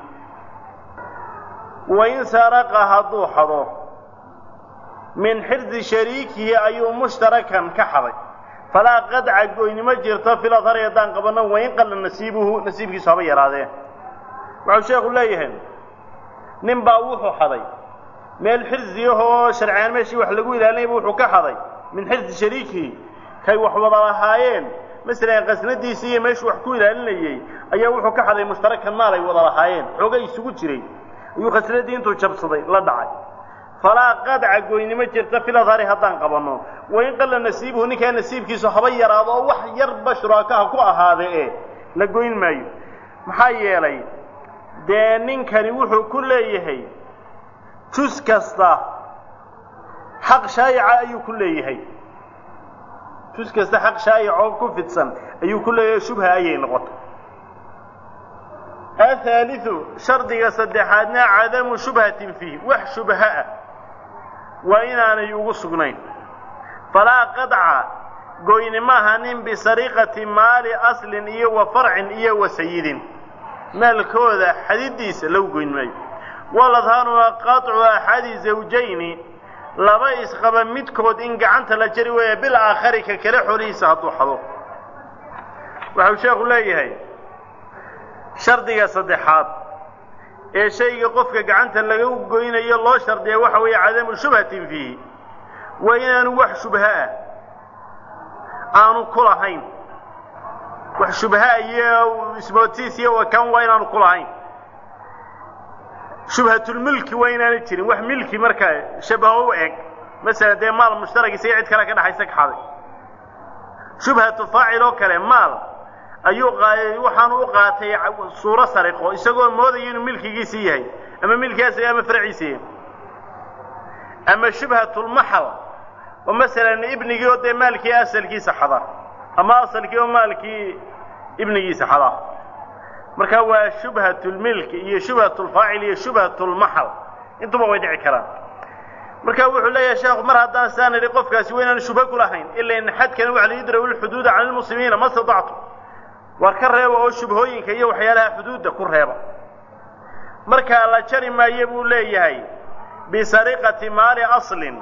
wain saraqa hadduu xado min xirdi shariikihi ayuu mushtarakan ka xaday falaa qadca goynimo jirto filadhari haddaan qabanno wain qalla nasiibuhu nasiibkiisu haba yaraadee waxau sheekhu leeyahay nin baa wuxuu xaday meel xirziyahoo sharciyaan meeshii wax lagu ilaalinayba wuxuu ka xaday min xirdi shariikihi kay wax wada lahaayeen masalan qasnadiisii iyo meeshuu wax ku ilaalinayey ayaa wuxuu ka xaday mushtarakan maal ay wada lahaayeen xoogay isugu jiray ayuu khasnadii intuu jabsaday la dhacay falaa qadca goynimo jirta filadhari haddaan qabanno wain qalla nasiibuhu ninkaa nasiibkiisu haba yaraado oo wax yarba shuraakaha ku ahaade e la goyn maayo maxaa yeelay dee ninkani wuxuu ku leeyahay jus kasta xaq shaayica ayuu ku leeyahay jus kasta xaq shaayicoo ku fidsan ayuu ku leeyahay shubha ayay noqotay athaaliu shardiga saddexaadna cadamu shubhatin fiih wax shubha ah waa inaanay ugu sugnayn falaa qadca goyni maaha nin bisariqati maali aslin iyo wa farcin iyo wa sayidin maalkooda xadidiisa lagu goyn maayo waladhaanuna qaطcu axadi zawjayni laba isqaba midkood in gacanta la jari weeya bil aakhari ka kale xolihiisa hadduu xado waxau sheekhu leeyahay shardiga saddexaad ee shayga qofka gacanta laga goynayo loo shardiya waxa weeye cadamu shubhatin fiihi waa inaanu wax shubha ah aanu ku lahayn wax shubha iyo ismootiis iyo wakan waa inaanu ku lahayn shubhatulmilki waa inaanay jirin wax milki markaa shabaho u eg masalan dee maal mushtaragisa iyo cid kale ka dhexaysa ka xaday shubhatu faacil oo kale maal ayuu waxaanu u qaatay suuro sariqo isagoo moodayo inuu milkigiisii yahay ama milkigaas ama farciisa yahay ama shubhatulmaxal oo masalan ibnigii oo dee maalkii asalkiisa xada ama asalkii oo maalkii ibnigiisa xada marka waa shubhatulmilki iyo shubhatulfaacil iyo shubhatulmaxal intuba way dhici karaan marka wuxuu leeyahay sheekhu mar haddaan saan idhi qofkaasi waa inaanu shubha ku lahayn ila in xadkani waxa la yudra'u lxuduuda cala lmuslimiina ma statactu war ka reeba oo shubhooyinka iyo waxyaalaha xuduudda ku reeba markaa la jari maayo buu leeyahay bisariqati maali aslin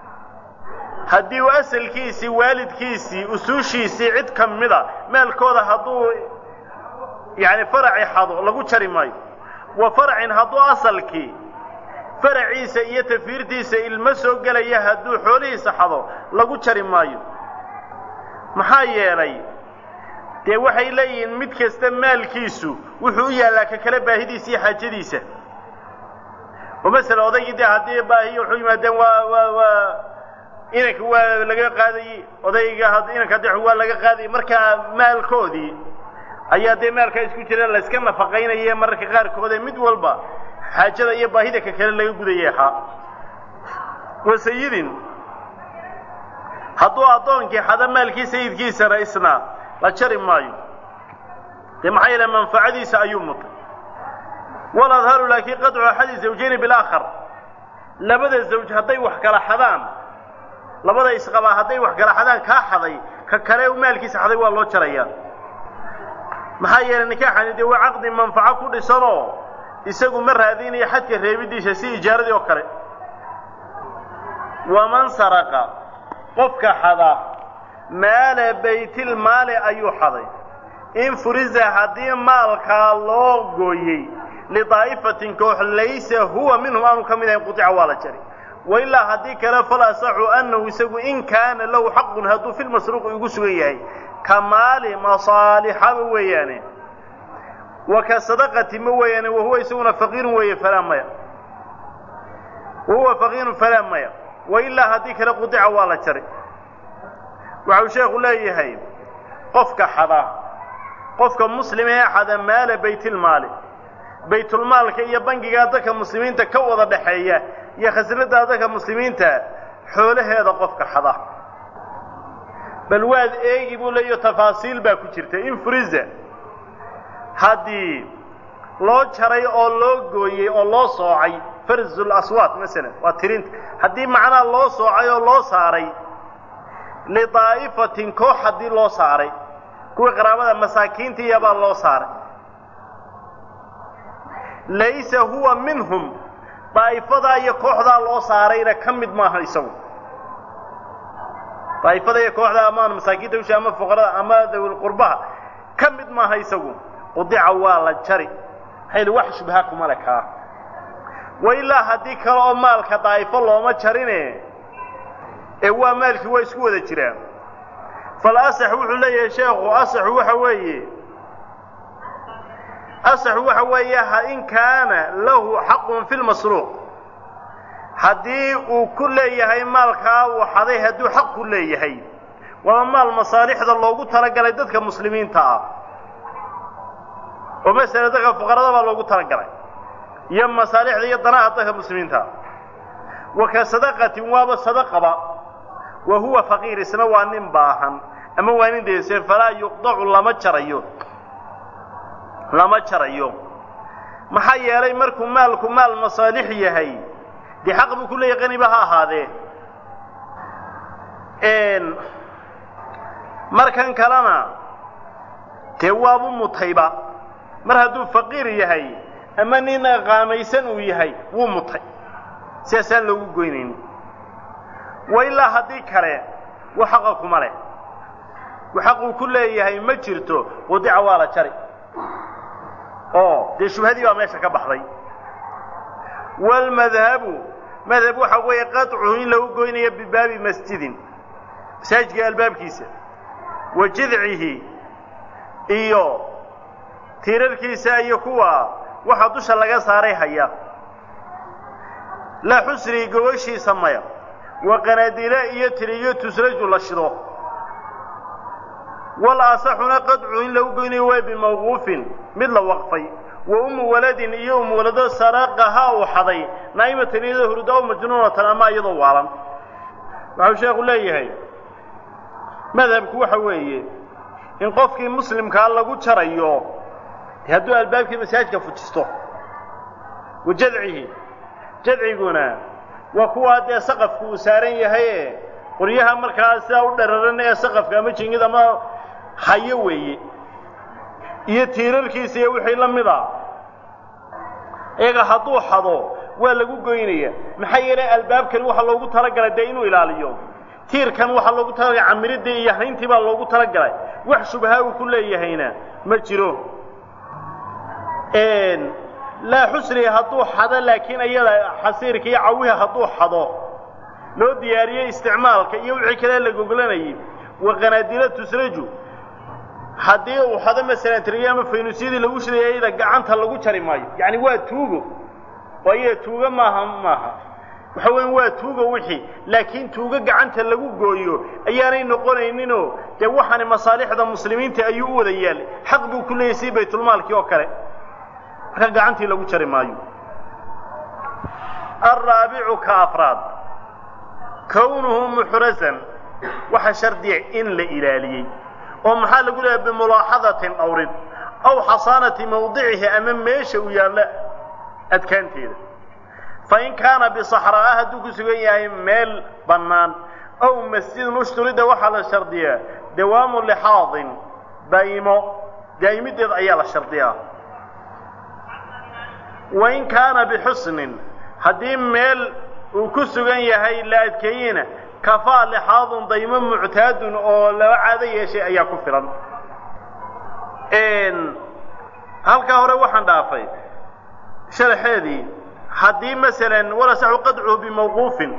haddii uu asalkiisii waalidkiisii usuushiisii cid ka mida maalkooda hadduu yacni faraci xado lagu jari maayo wa farcin hadduu asalkii faraciisa iyo tafiirtiisa ilmo soo gelaya hadduu xoolihiisa xado lagu jari maayo maxaa yeelay dee waxay leeyihiin mid kasta maalkiisu wuxuu u yaallaa ka kale baahidiisa iyo xaajadiisa oo masala odaygii dee haddii baahiyo wuxuu yimaadeen waa waa waa inanka waa laga qaadayey odayga inanka dex waa laga qaadayey markaa maalkoodii ayaa dee maalkaa isku jira layska nafaqaynaya mararka qaarkoode mid walba xaajada iyo baahida ka kale laga gudayay ahaa wa sayidin hadduu addoonkii xada maalkii sayidkiisana isna la jari maayo dee maxaa yeele manfacadiisa ayuu mutay waladharu laakiin qadcu axadi zawjayni bilaakhar labada zawj hadday wax kala xadaan labada isqabaa hadday wax kala xadaan kaa xaday ka kale maalkiisa xaday waa loo jarayaa maxaa yeelay nikaaxani dee waa caqdi manfaco ku dhisanoo isagu ma raadinayo xadka reebidiisa si ijaaradii oo kale waman saraqa qofka xada maala baytilmaali ayuu xaday in furiza haddii maalkaa loo gooyey lidaa'ifatin koox laysa huwa minhum aanu ka mid ahayn qutica waa la jari wailaa haddii kale fal asaxu annahu isagu in kaana lahu xaqun hadduu fi lmasruuqi ugu sugan yahay ka maali masaalixaba weeyaane wa ka sadaqati ma weeyaane wahuwa isaguna faqiirun weeye falaa maya wahuwa faqiirun falaa maya wailaa haddii kale qudica waa la jari waxau sheekhu leeyahay qofka xada qofka muslim ee xada maala baytilmaali baytulmaalka iyo bangigaa dadka muslimiinta ka wada dhaxeeya iyo khasnada dadka muslimiinta xoolaheeda qofka xada bal waad eegi buu leeyaho tafaasiil baa ku jirta in friza haddii loo jaray oo loo gooyey oo loo soocay farzul aswaat masalan waa tirinta haddii macnaha loo soocay oo loo saaray lidaa'ifatin koox haddii loo saaray kuwii qaraabada masaakiintiiyabaa loo saaray laysa huwa minhum daa'ifadaa iyo kooxdaa loo saarayna ka mid maaha isagu daa'ifada iyo kooxda amaan masaakiinta usha ama fuqarada ama dawilqurbaha ka mid maaha isagu qudica waa la jari maxayli wax shubha kuma le kaa wa ilaa haddii kale oo maalka daa'ifo looma jarine ee waa maalkii waa isku wada jiraan fal asax wuxuu leeyahay sheekhu asaxu waxa weeye asaxu waxa weeye in kaana lahu xaqun fi lmasruuq haddii uu ku leeyahay maalkaa uu xaday hadduu xaq ku leeyahay waa maal masaalixda loogu talagalay dadka muslimiinta ah oo masala dadka fuqarada baa loogu talagalay iyo masaalixda iyo danaha dadka muslimiinta ah wa ka sadaqatin waaba sadaqaba wa huwa faqiir isna waa nin baahan ama waa nin deeseen falaa yuqdacu lama jarayo lama jarayo maxaa yeelay markuu maalku maal masaalix yahay dee xaq buu ku leeyahay qaniba ha ahaadee markan kalena dee waabu mutayba mar hadduu faqiir yahay ama nin qaamaysan uu yahay wuu mutay sidaasaan loogu goynayni wa ilaa haddii kale wax xaqa kuma leh wax xaquu ku leeyahay ma jirto qudica waa la jari oo dee shubhadii baa meesha ka baxday waalmadhabu madhab waxa weeye qaطcuhu in lagu goynayo bibaabi masjidin masaajidka albaabkiisa wa jidcihi iyo tiirarkiisa iyo kuwa waxa dusha laga saaray haya laa xusrii gogoshiisa maya wa qanaadile iyo tiriyo tusraju la shido wal asaxuna qadcu in lagu goynayo waa bimawquufin mid la waqfay wa umu waladin iyo umu walado saraqaha uu xaday naa'imatan iyadoo hurda o majnuunatan ama iyadoo waalan waxau sheekhu leeyahay madhabku waxa weeye in qofkii muslimkaa lagu jarayo hadduu albaabkii masaajidka fujisto wa jadcihi jadciguna waa kuwaa dee saqafku uu saaran yahaye qoryaha markaa sidaa u dhararan ee saqafka ama jingid ama hayo weeye iyo tiirarkiisa iyo wixii la mid a iyaga hadduu xado waa lagu goynaya maxaa yeelay albaabkani waxaa loogu talagalay dee inuu ilaaliyo tiirkan waxaa loogu talagalay camiridii iyo hayntii baa loogu talagalay wax shubha uu ku leeyahayna ma jiro laa xusri hadduu xado laakiin iyada xasiirka iyo cawiha hadduu xado loo diyaariyey isticmaalka iyo wixii kale la goglanayay wa qanaadila tusraju haddii uu xado masalan tiriyo ama faynuusyadii lagu shidaya iyada gacanta lagu jari maayo yacni waa tuugo oo iyada tuugo maaha maaha waxa weyan waa tuugo wixii laakiin tuugo gacanta lagu gooyo ayaanay noqonayninoo dee waxaani masaalixda muslimiinta ayuu u wada yaal xaq buu ku leeyahy si baytulmaalkii oo kale marka gacantii lagu jari maayo alraabicu ka afraad kownuhu muxrazan waxa shardiya in la ilaaliyey oo maxaa lagu leeyahay bimulaaxadatin awrid aw xasaanati mawdicihi ama meesha uu yaallo adkaanteeda fain kaana bisaxraa'a hadduu ku sugan yahay meel bannaan aw masjidin ushturida waxaa la shardiyaa dawaamu lixaadin daa'imo daa'imideed ayaa la shardiyaa wain kaana bixusnin haddii meel uu ku sugan yahay la adkeeyena kafaa lixaadun daymo muctaadun oo laba caado yeeshay ayaa ku filan halkaa hore waxaan dhaafay sharaxeedii haddii masalan walasaxu qadcuhu bimawquufin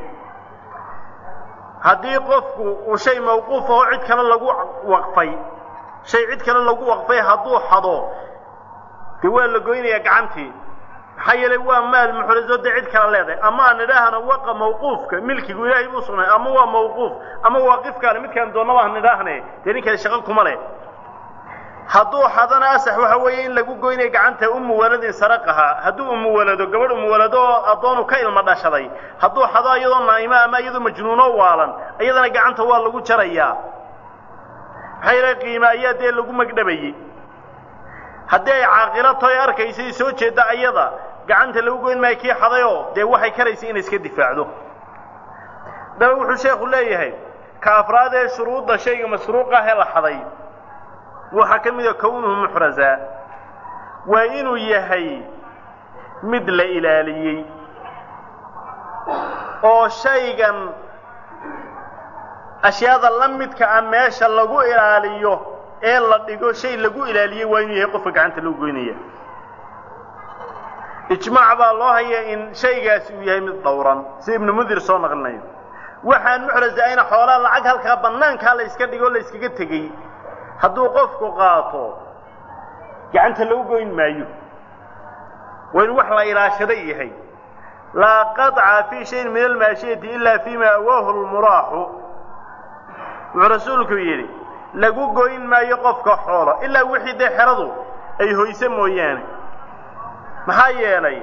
haddii qofku uu shay mawquuf aho cid kale lagu waqfay shay cid kale lagu waqfay hadduu xado dee waa la goynayaa gacantii maxaa yeelay waa maal muxrazo dee cid kale leedahay ama aan nidhaahna waqa mawquufka milkigu ilaahay buu sugnay ama waa mawquuf ama waaqifkaale midkaan doonnaba han nidhaahne dee nin kale shaqo kuma leh hadduu xadana asax waxa weeye in lagu goynaya gacanta umu waladin saraqahaa hadduu umu walado gabadh umu walado oo addoonu ka ilma dhashaday hadduu xado iyadoo naa'imo ama iyadoo majnuuno waalan iyadana gacanta waa lagu jarayaa maxaa yeelay qiime ayaa dee lagu magdhabayey haddii ay caaqilo toy arkaysay soo jeedda ayada gacanta lagu goyn maayo kii xadayoo dee waxay karaysay inay iska difaacdo daba wuxuu sheekhu leeyahay ka afraad ee shuruudda shayga masruuq ah ee la xaday waxaa ka mida kownuhu muxrazaa waa inuu yahay mid la ilaaliyey oo shaygan ashyaada la midka ah meesha lagu ilaaliyo ee la dhigo shay lagu ilaaliyey waa inuu yahay qofka gacanta lagu goynaya ijmaac baa loo haya in shaygaasi uu yahay mid dhowran si ibnu mundir soo naqlinayo waxaan muxraza ayna xoolaa lacag halkaa bannaankaa la yska dhigo o la yskaga tegey hadduu qofku qaato gacanta lagu goyn maayo waa inu wax la ilaashaday yahay laa qaطca fii shayin min almaashiyati ila fima awaahu lmuraaxu wuxuu rasuulku yidhi lagu goyn maayo qofka xoolo ilaa wixii dee xeradu ay hoyse mooyaane maxaa yeelay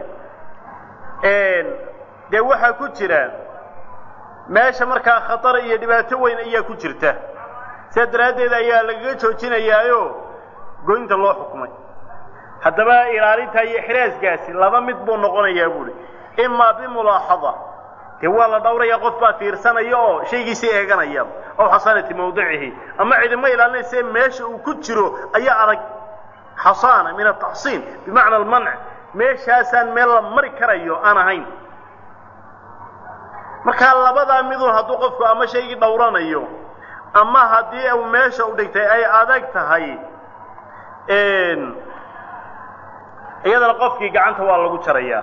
dee waxaa ku jira meesha markaa khatar iyo dhibaato weyn ayaa ku jirta sidaa daraaddeed ayaa lagaga joojinayaayo goynta loo xukumay haddaba ilaalinta iyo xiraaskaasi laba mid buu noqonayaa buuhi imaa bimulaaxada dee waa la dhawraya qof baa fiirsanaya oo shaygiisii eeganaya ow xasaanati mawdicihi ama cidima ilaalinayse meesha uu ku jiro ayaa adag xasaana min ataxsiin bimacna almanc meeshaasaan meel la mari karayo aan ahayn markaa labadaa midun hadduu qofku ama shaygii dhowranayo ama haddii uu meesha u dhigtay ay adag tahay iyadana qofkii gacanta waa lagu jarayaa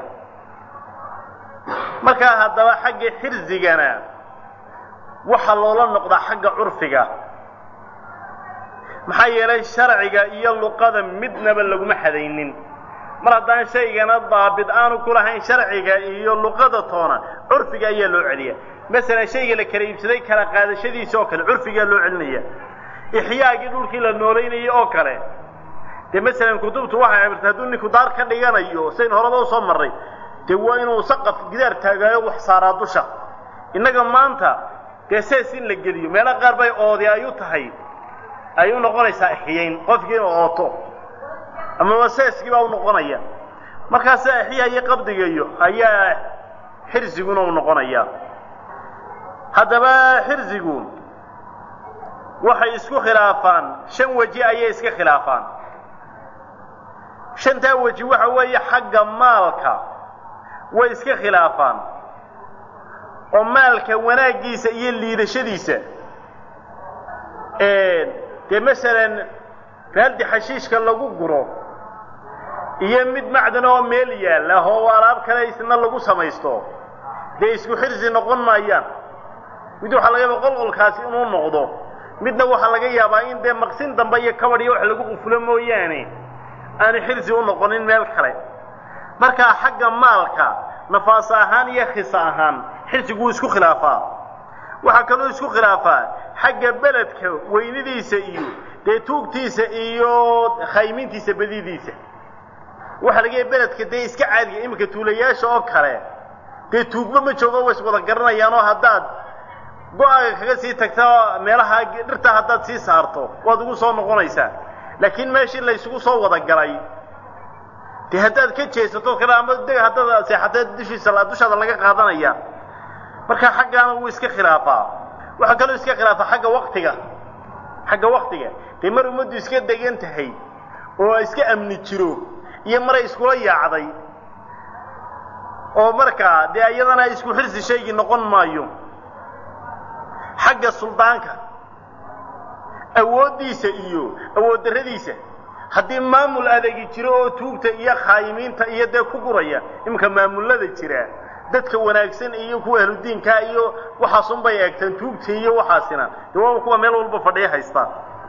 markaa haddaba xagga xirsigana waxaa loola noqdaa xagga curfiga maxaa yeelay sharciga iyo luqada midnaba laguma xadaynin mar haddaan shaygana daabit aanu ku lahayn sharciga iyo luqada toona curfiga ayaa loo celiya masalan shayga la kala iibsaday kala qaadashadiisa oo kale curfigaa loo celinaya ixyaagii dhulkii la noolaynayay oo kale dee masalan kutubtu waxay amirtay hadduu ninku daar ka dhiganayo sayn horaba usoo marray dee waa inuu saqaf gidaar taagaayo wax saaraa dusha innaga maanta dee sees in la geliyo meelo qaar bay oodi ay u tahay ay u noqonaysaa ixyayn qofkii inuu ooto amaba seeskii baa u noqonaya markaasa ixyaa iyo qabdigayo ayaa xirsiguna u noqonaya haddaba xirsigu waxay isku khilaafaan shan weji ayay iska khilaafaan shantaa weji waxa weeye xagga maalka way iska khilaafaan oo maalka wanaaggiisa iyo liidashadiisa dee masalan baaldi xashiishka lagu guro iyo mid macdan oo meel yaalla oo alaab kale isna lagu samaysto dee isku xirsi noqon maayaan mid waxaa laga yaaba qolqolkaasi inuu noqdo midna waxaa laga yaabaa in dee maqsin dambe iyo kabadh iyo wax lagu qufulo mooyaane aanu xirsi u noqonin meel kale markaa xagga maalka nafaas ahaan iyo khisa ahaan xirsigu wuu isku khilaafaa waxaa kaloo isku khilaafaa xagga beledka weynidiisa iyo dee tuugtiisa iyo khaymintiisa badidiisa waxaa laga yahay beledka dee iska caadiga iminka tuulayaasha oo kale dee tuugba ma joogo way iswada garanayaan oo haddaad go-aaga kaga sii tagta meelaha dhirtaa haddaad sii saarto waad ugu soo noqonaysaa laakiin meeshii laysugu soo wada galay dee haddaad ka jeesato kale ama de haddaad seexatee dushiisa dushaada laga qaadanaya marka xaggaana wuu iska khilaafaa waxaa kaloo iska khilaafaa xagga waktiga xagga waktiga dee mar ummaddu iska degan tahay oo iska amni jiro iyo maray iskula yaacday oo markaa dee iyadana isku xirsi shaygii noqon maayo xagga suldaanka awooddiisa iyo awood darradiisa haddii maamul adeegi jiro oo tuugta iyo khaayimiinta iyo dee ku guraya iminka maamullada jira dadka wanaagsan iyo kuwa ahludiinkaa iyo waxaasunbay eegteen tuugta iyo waxaasina dee waaba kuwa meel walba fadhiya haystaan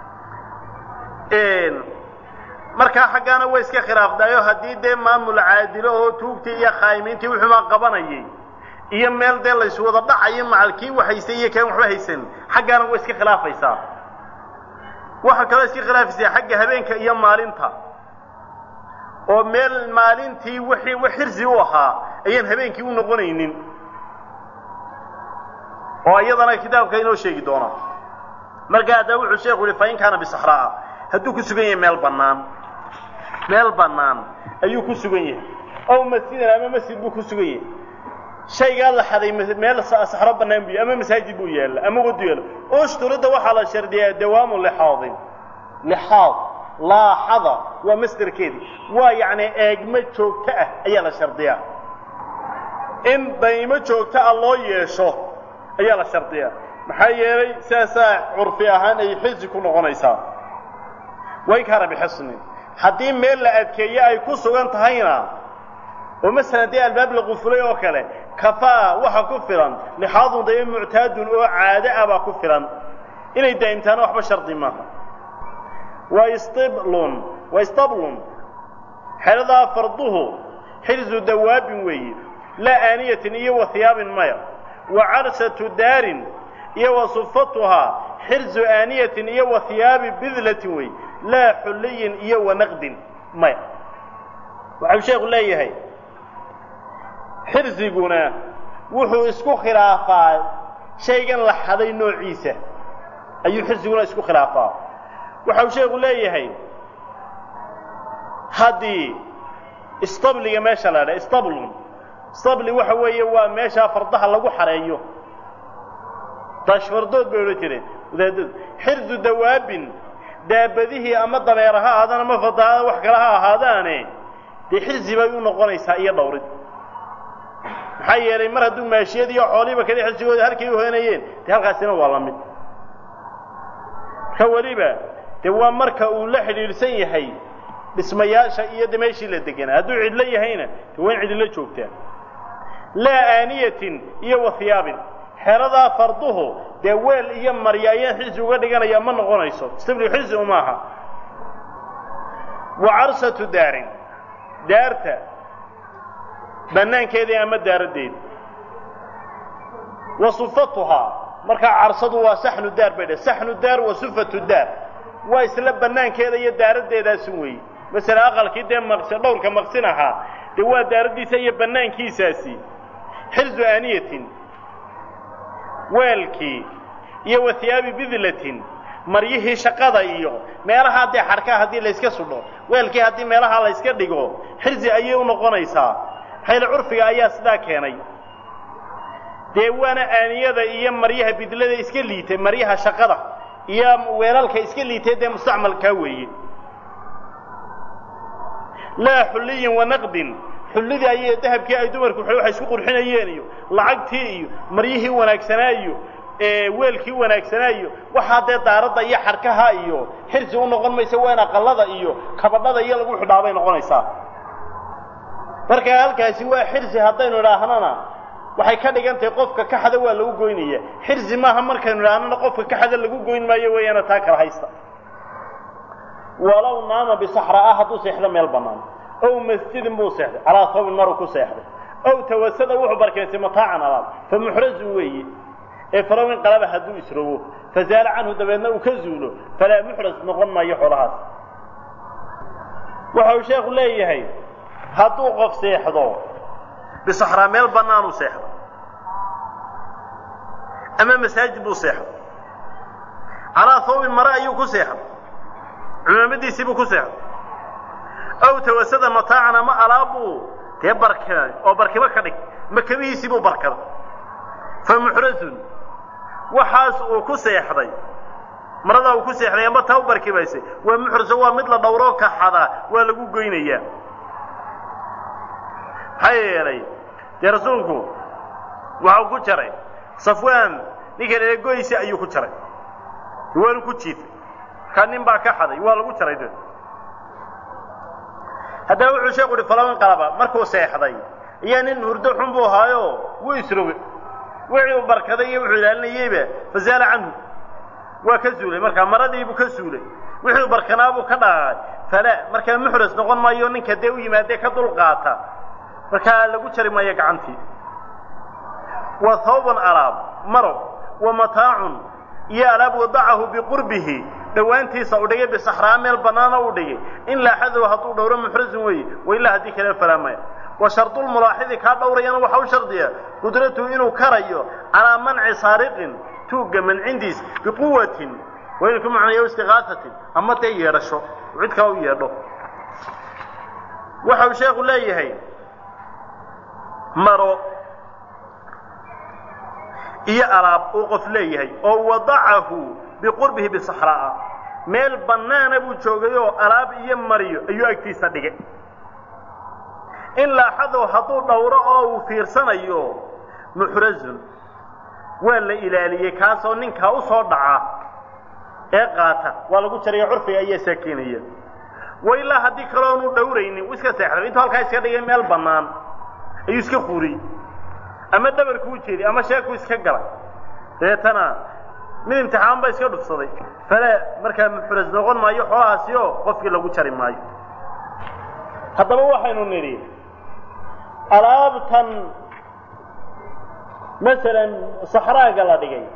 markaa xaggaana way iska khilaafdaayo haddii dee maamul caadilo oo tuugtii iyo khaayimiintii wuxumaa qabanayay iyo meel dee laysu wada dhacayo macal kii wax haystay iyo kaan waxba haysan xaggaana way iska khilaafaysaa waxaa kaloo iska khilaafaysaa xagga habeenka iyo maalinta oo meel maalintii wixii wax xirsi u ahaa ayaan habeenkii u noqonaynin oo iyadana kitaabka inoo sheegi doona marka hadda wuxuu sheekhu yihi fain kaana bisaxraa hadduu ku sugan yahay meel bannaan meel bannaan ayuu ku sugan yahay ow masjidan ama masjid buu ku sugan yahay shaygaa la xaday meel saxro bannaan buu ama masaajid buu yaalla ama wadu yaalla ushturidda waxaa la shardiyaa dawaamu lixaadin lixaad laaxada waa masderkeedi waa yacni eegmo joogto ah ayaa la shardiyaa in daymo joogto ah loo yeesho ayaa la shardiyaa maxaa yeelay sidaasaa curfi ahaan ay xisi ku noqonaysaa way kaana bixisnin haddii meel la adkeeye ay ku sugan tahayna oo masalan dee albaab la qufulay oo kale kafaa waxa ku filan lixaadun dayo muctaadun oo caado ah baa ku filan inay daa'imtaana waxba shardi maaha wa istiblun wa istablun xeladaa farduhu xirsu dawaabin weeye laa aaniyatin iyo wa hiyaabin maya wa carshatu daarin iyo wa sufatuhaa xirsu aaniyatin iyo wa hiyaabi bidlatin wey laa xulliyin iyo wa naqdin maya waxau sheekhu leeyahay xirsiguna wuxuu isku khilaafaa shaygan la xaday noociisa ayuu xirsiguna isku khilaafaa waxau sheekhu leeyahay haddii istabliga meesha la dha istablun istabli waxa weeye waa meeshaa fardaha lagu xareeyo daashfardood bay odhan jireen wadaadadu xirsu dawaabin daabadihii ama dabeer ha ahaadaan ama fadaada wax kale ha ahaadaane dee xirsi bay u noqonaysaa iyo dhowrid maxaa yeelay mar hadduu maashiyad iyo xoolihiiba kale xirsigooda halkay u hoynayeen dee halkaasina waa la mid ka weliba dee waa marka uu la xidhiidhsan yahay dhismayaasha iyo de meeshii la deganaa hadduu cidlo yahayna de waa in cidilo joogtaa laa aaniyatin iyo wa hiyaabin xeradaa farduhu dee weel iyo marya ayaan xirsi uga dhiganaya ma noqonayso stabli xirsi uma aha wa carshatu daarin daarta bannaankeedii ama daaraddeedi wa sufatuhaa markaa carsadu waa saxnu daar bay dheh saxnu daar wa sufatu daar waa isla bannaankeeda iyo daaraddeedaasun weeye masala aqalkii dee maqsi dhowrka maqsin ahaa dee waa daaraddiisa iyo bannaankiisaasi xirsu aaniyatin weelkii iyo wa hiyaabi bidlatin maryihii shaqada iyo meelahaa dee xarkaa haddii layska sudho weelkii haddii meelahaa layska dhigo xirsi ayay u noqonaysaa xayla curfiga ayaa sidaa keenay dee waana aaniyada iyo maryaha bidlada iska liitay maryaha shaqada iyo weelalka iska liitay dee mustacmalkaa weeye laa xulliyin wa naqdin xullidii ayay dahabkii ay dumarku waxay isku qurxinayeen iyo lacagtii iyo maryihii wanaagsanaa iyo weelkii wanaagsanaa iyo waxaa dee daaradda iyo xarkaha iyo xirsi u noqon maysa waa in aqallada iyo kabadhada iyo lagu xidhaabay noqonaysaa marka halkaasi waa xirsi haddaynu idhaahnana waxay ka dhigan tahay qofka kaxada waa lagu goynaya xirsi maaha markaynu idhaahnana qofka kaxada lagu goyn maayo weeyaana taa kala haysta walow naama bisaxraa hadduu seexdo meel bannaan ow masjidin buu seexday calaa toobin maruu ku seexday ow tawasada wuxuu barkeensay mataacan alaab fa muxrazun weeye ee falow inqalaba hadduu isrogo fazaala canhu dabeedna uu ka zuulo falaa muxras noqon maayo xoolahaas waxa uu sheekhu leeyahay hadduu qof seexdo bisaxraa meel bannaanuu seexdo ama masaajid buu seexdo calaa hawbin mare ayuu ku seexday cumaamadiisii buu ku seexday ow tawasada mataacan ama alaabbuu dee barkiday oo barkibo ka dhig makabihiisii buu barkaday fa muxrazun waxaas uu ku seexday maradaa uu ku seexday ama taa u barkibaysay waa muxraso waa mid la dhowroo kaxada waa lagu goynayaa maxaa yeelay dee rasuulku waxau ku jaray safwaan ninka dhale goysi ayuu ku jaray waanu ku jiifay markaa nin baa ka xaday waa lagu jaray de haddaba wuxuu sheeku uhi falaban qalaba markuu seexday ayaa nin hurdo xun buu ahaayo wuu isroge wixii uu barkaday iyo wuxuu ilaalinayeyba fazaala canhu waa ka zuulay markaa maradiibuu ka suulay wixii barkanaabuu ka dhaqaaqay fala markaa muxras noqon maayo ninka dee u yimaadee ka dul qaata markaa lagu jari maayo gacantii wa hawban alaab maro wa mataacun iyo alaab wadacahu biqurbihi dhowaantiisa u dhigay bisaxraa meel bannaana u dhigay in laaxadow hadduu dhowro muxrasun weeye wailaa haddii kale falaamaya wa shardulmulaaxidi kaa dhowrayana waxa u shardiya qudratuhu inuu karayo calaa manci saariqin tuugga mancindiis biquwatin waa inuu ku macnayo istiqaasatin ama dee yeedhasho cid kale u yeedho waxa uu sheekhu leeyahay maro iyo alaab uu qof leeyahay oo wadacahu biqurbihi bisaxraa'a meel bannaana buu joogayoo alaab iyo mariyo ayuu agtiisa dhigay in laaxadow hadduu dhowro oo uu fiirsanayo muxrazun waa la ilaaliyey kaasoo ninkaa u soo dhaca ee qaata waa lagu jaraya curfiga ayaa saakiinaya wa ilaa haddii kaloonu dhowraynin uu iska seexday intuu halkaa iska dhigay meel bannaan ayuu iska quuriyey ama dhabarku u jeediy ama sheekuu iska galay dabeetana mid imtixaan ba iska dhufsaday fale markaa muxras noqon maayo xoolahaasi oo qofkii lagu jari maayo haddaba waxaynu nidhi alaabtan masalan saxraaga la dhigay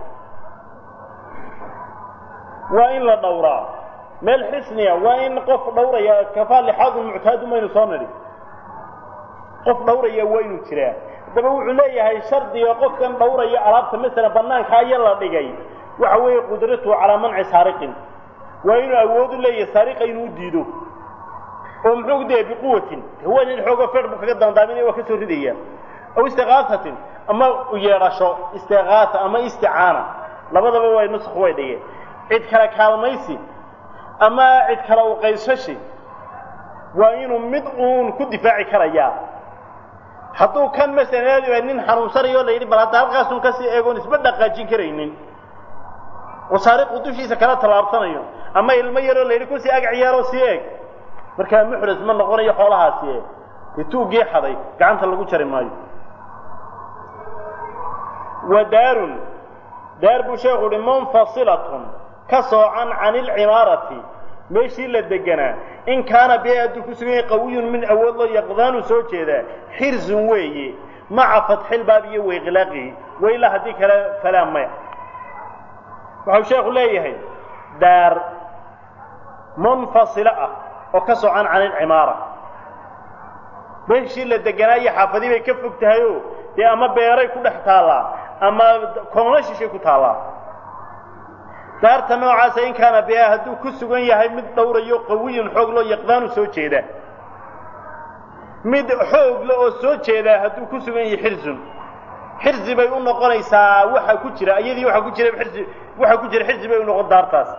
waa in la dhowraa meel xisniya waa in qof dhowraya kafaa lixaadun muctaadu maynu soo nidhi qof dhowraya waa inuu jiraa haddaba wuxuu leeyahay shardiga qofkan dhowraya alaabta masalan bannaanka aya la dhigay waxa weeye qudratuhu calaa manci saariqin waa inuu awood u leeyahay saariqa inuu u diido oo muxuu daya biquwatin waa nin xoogo fer buu kaga dandaaminaya waa ka soo ridaya aw istiqaasatin ama yeedhasho istiqaasa ama isticaana labadaba way nusq way dhigeen cid kale kaalmaysi ama cid kale u qaysashi waa inuu mid uun ku difaaci karayaa hadduu kan masalan nin xanuunsanayo la yidhi bal hadda halkaasun kasii eegoon isba dhaqaajin karaynin oo saariqu dushiisa kala tallaabsanayo ama ilmo yaroo la yidhi kusii ag ciyaaroo sii eeg markaa muxras ma noqonayo xoolahaasi e dee tuuggii xaday gacanta lagu jari maayo wa daarun daar buu sheekhu uhi munfasilatun ka soocan can ilcimaarati meeshii la deganaa in kaana bee hadduu ku sugan yahay qawiyun min awood loo yaqdaanu soo jeedaa xirzun weeye maca fatxilbaab iyo wayqilaaqihi wailaa haddii kale falaa maya waxau sheekhu leeyahay daar munfasilo ah oo ka socan can ilcimaara meeshii la deganaa iyo xaafadii bay ka fog tahayoo dee ama beeray ku dhex taallaa ama koona shishay ku taallaa daarta noocaasa in kaana biha hadduu ku sugan yahay mid dhowrayo qawiyun xoog loo yaqdaanu soo jeeda mid xoogle oo soo jeedaa hadduu ku sugan yahay xirzun xirzi bay u noqonaysaa waxa ku jira iyadii waxa ku jira xirzi waxa ku jira xirzi bay u noqon daartaas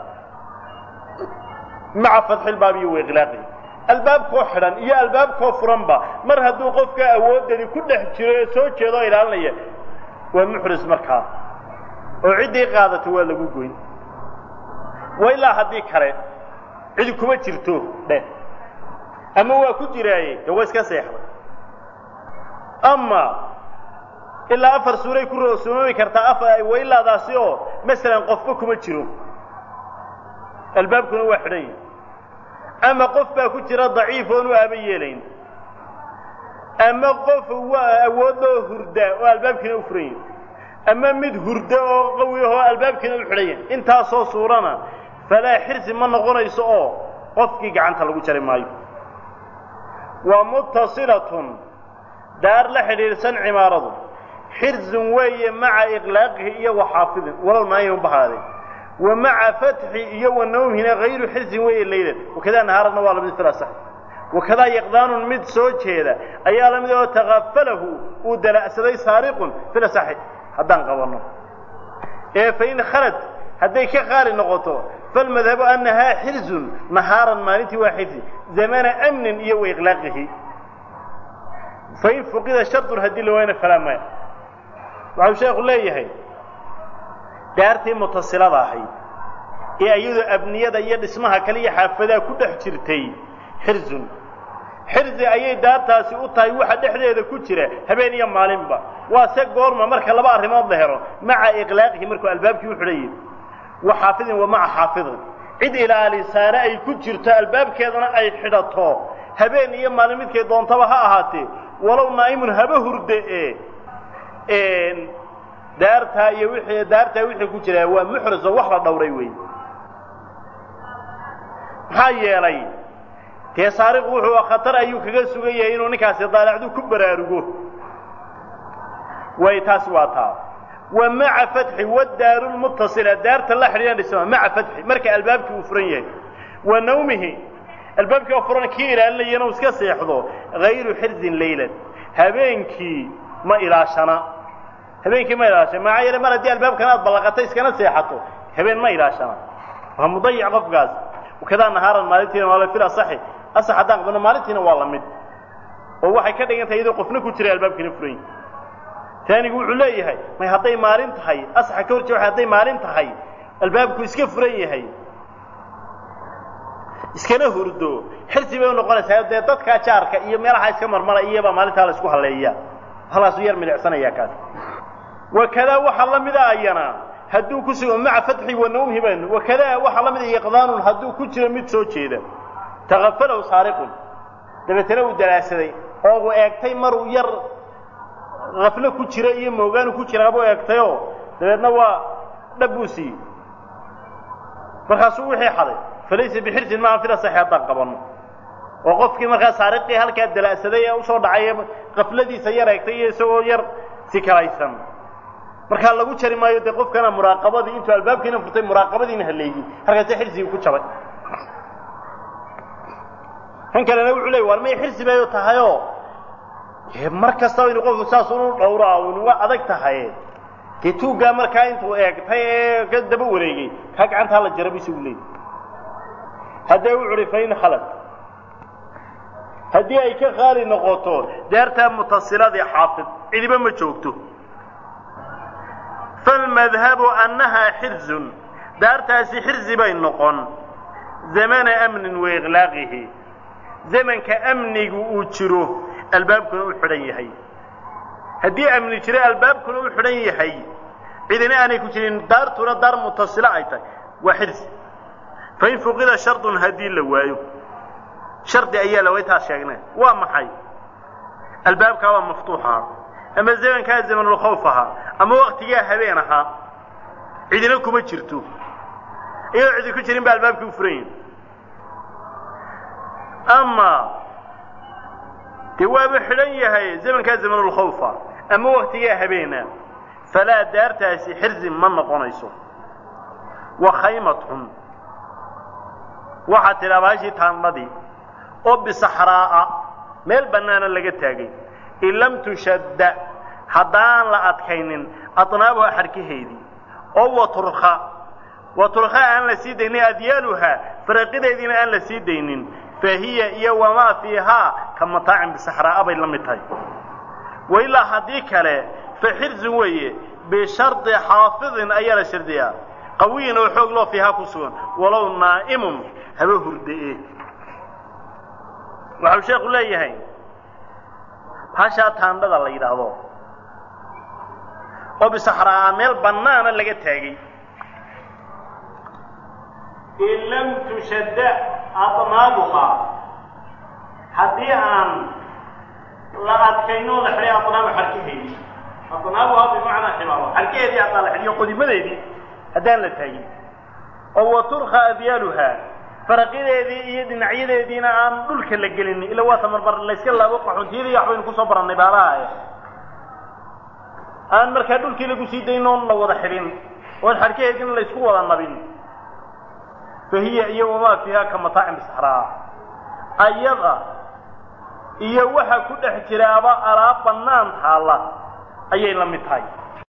maca fatxilbaab iyo waiqlaaqi albaabkoo xidhan iyo albaabkoo furanba mar hadduu qofka awoodani ku dhex jiro ee soo jeeda oo ilaalinaya waa muxris markaa oo ciddii qaadato waa lagu goyn wa ilaa haddii kale cidi kuma jirto dheh ama waa ku jiraaye dee waa iska seexday ama ilaa afar suuray ku roosumoomi kartaa afar wailaadaasi oo masalan qofba kuma jiro albaabkuna waa xidhan yahi ama qof baa ku jira daciif oonu aaba yeelayn ama qof waa awoodoo hurda oo albaabkiina u furan yahay ama mid hurda oo qawi ahoo albaabkiina u xidhan yahay intaasoo suurana falaa xirsi ma noqonayso oo qofkii gacanta lagu jari maayo wa muttasilatun daar la xidhiidhsan cimaaradu xirzun weeye maca iqlaaqihi iyo wa xaafidin walow naayiman bahaadee wa maca fatxi iyo wa nawmhina hayru xirzin weeye laylan wakadaa nahaarana waa lamid fila sax wakadaa yaqdaanun mid soo jeeda ayaa lamid oo takafalahu uu dala'saday saariqun fila saxi haddaan qabanno ee fain khalad hadday ka qaali noqoto falmadhabu annahaa xirzun nahaaran maalintii waa xirsi zamana amnin iyo wa iqlaaqihi fain fuqida shardun haddii la waayna falaa maya waxau sheekhu leeyahay daartii mutasilada ahayd ee iyadoo abniyada iyo dhismaha kale iyo xaafadaha ku dhex jirtay xirzun xirzi ayay daartaasi u tahay waxa dhexdeeda ku jira habeen iyo maalinba waa se goorma marka laba arrimood la helo maca iqlaaqihi markuu albaabkii u xidhan yahay wa xaafidin wa maca xaafidin cid ilaalisaane ay ku jirto albaabkeedana ay xidhato habeen iyo maalin midkay doontaba ha ahaatee walow naa'imun haba hurde ee daartaa iyo wixii daartaa wixii ku jiraa waa muxriso wax la dhowray wey maxaa yeelay dee saariqu wuxuu khatar ayuu kaga sugan yahay inuu ninkaasi daalacdu ku baraarugo way taasi waa taa wa maca fatxi wadaaru lmutasila daarta la xidhiidhan dhisma maca fatxi marka albaabkii uu furan yahay wa nawmihi albaabkii oo furan kii ilaalinaya inuu iska seexdo hayru xirzin laylan habeenkii ma ilaashana habeenkii ma ilaashana maxaa yeele mar haddii albaabkan aad ballaqata iskana seexato habeen ma ilaashana waa mudayic qofkaas wakadaa nahaaran maalintiina waa la fil asaxi asax haddaan qabno maalintiina waa la mid oo waxay ka dhigan tahay iyadoo qofna ku jira albaabkiina furan yahay taanigu wuxuu leeyahay may hadday maalin tahay asaxa ka hor jee hadday maalin tahay albaabku iska furan yahay iskana hurdo xirsi bay u noqonaysaa dee dadkaa jaarka iyo meelaha iska marmara iyabaa maalintaa la isku halleeya halkaasuu yar milicsanaya kaas wakadaa waxaa la mida ayana hadduu ku sugo maca fatxi wa nawmhi baynu wakadaa waxaa la mida iqdaanun hadduu ku jiro mid soo jeeda takafalahu saariqun dabeetana uu dalaasaday oo uu eegtay maruu yar haflo ku jira iyo moogaanu ku jiraabuu eegtayoo dabeedna waa dhab buu siiyey markaasuu wixii xaday falaysa bixirsin maaha fila saxi haddaan qabanno oo qofkii markaa saariqii halkaa dala'saday ee usoo dhacay qafladiisa yar eegtay iyo isagoo yar sikalaysan markaa lagu jari maayo dee qofkana muraaqabadii intuu albaabkiina furtay muraaqabadiina haleeyey halkaase xirsigii ku jabay kan kalena wuxuu leey war may xirsi bayo tahayoo mar kastaba inu qofku saas unu dhowraa unu waa adag tahay dee tuuggaa markaa intuu eegtay ee ka daba wareegay kaa gacantaa la jara bu isagu leeyay haddee wuxu uhi fain khalad haddii ay ka qaali noqoto daartaa mutasiladii xaafid cidiba ma joogto falmadhabu annahaa xirzun daartaasi xirzi bay noqon zamana amnin wa iqlaaqihi zamanka amnigu uu jiro albaabkuna u xidhan yahay haddii amni jiro albaabkuna u xidhan yahay cidina aanay ku jirin daartuna daar mutasilo ay tahay waa xirzi fain fuqida shardun haddii la waayo shardi ayaa la waytaas sheegnay waa maxay albaabkaa waa maftuux ahaa ama zamankaa zamanulkhawf ahaa ama waktigaa habeen ahaa cidina kuma jirto iyadoo cidi ku jirin ba albaabkii u furan yahi ama dee waaba xidhan yahay zamankaa zamanulkhawfa ama waktigaa habeena falaa daartaasi xirzi ma noqonayso wa khaymatun waxaa tidhaa baashii taandhadii oo bisaxraa'a meel bannaana laga taagay in lam tushadda haddaan la adkaynin adnaabuha xarkaheedii oo waturka waturka aan la sii daynin adyaaluhaa faraqideediina aan la sii daynin fa hiya iyo wamaa fiihaa ka mataacin bisaxraa'a bay la mid tahay wailaa haddii kale fa xirzun weeye bishardi xaafidin ayaa la shardiyaa qawiyin oo xoog loo fiihaa ku sugan walow naa'imun haba hurdae waxau sheekhu leeyahay hashaa taandhada la yidhaahdo oo bisaxraa'a meel bannaana laga taagay in lam tushadda adnaabuhaa haddii aan la adkaynoo la xidhay adnaabu xarkaheedii adnaabuha bimacnaa ximaaro xarkaheedii haddaan la xidhiyo qodimadeedii haddaan la taagin oo wa turkha abyaaluha faraqideedii iyo dhinacyadeediina aan dhulka la gelin ila waa tamarbar layska laabo qaxuntiyadii waxbaynu kusoo barannay baalaha aan markaa dhulkii lagu sii daynoon la wada xidhin oon xarkaheediina laysku wada nabin fa hiya iyo wamaa fiiha ka mataacin bisaxraa ayada iyo waxa ku dhex jiraaba alaab bannaan taalla ayay la mid tahay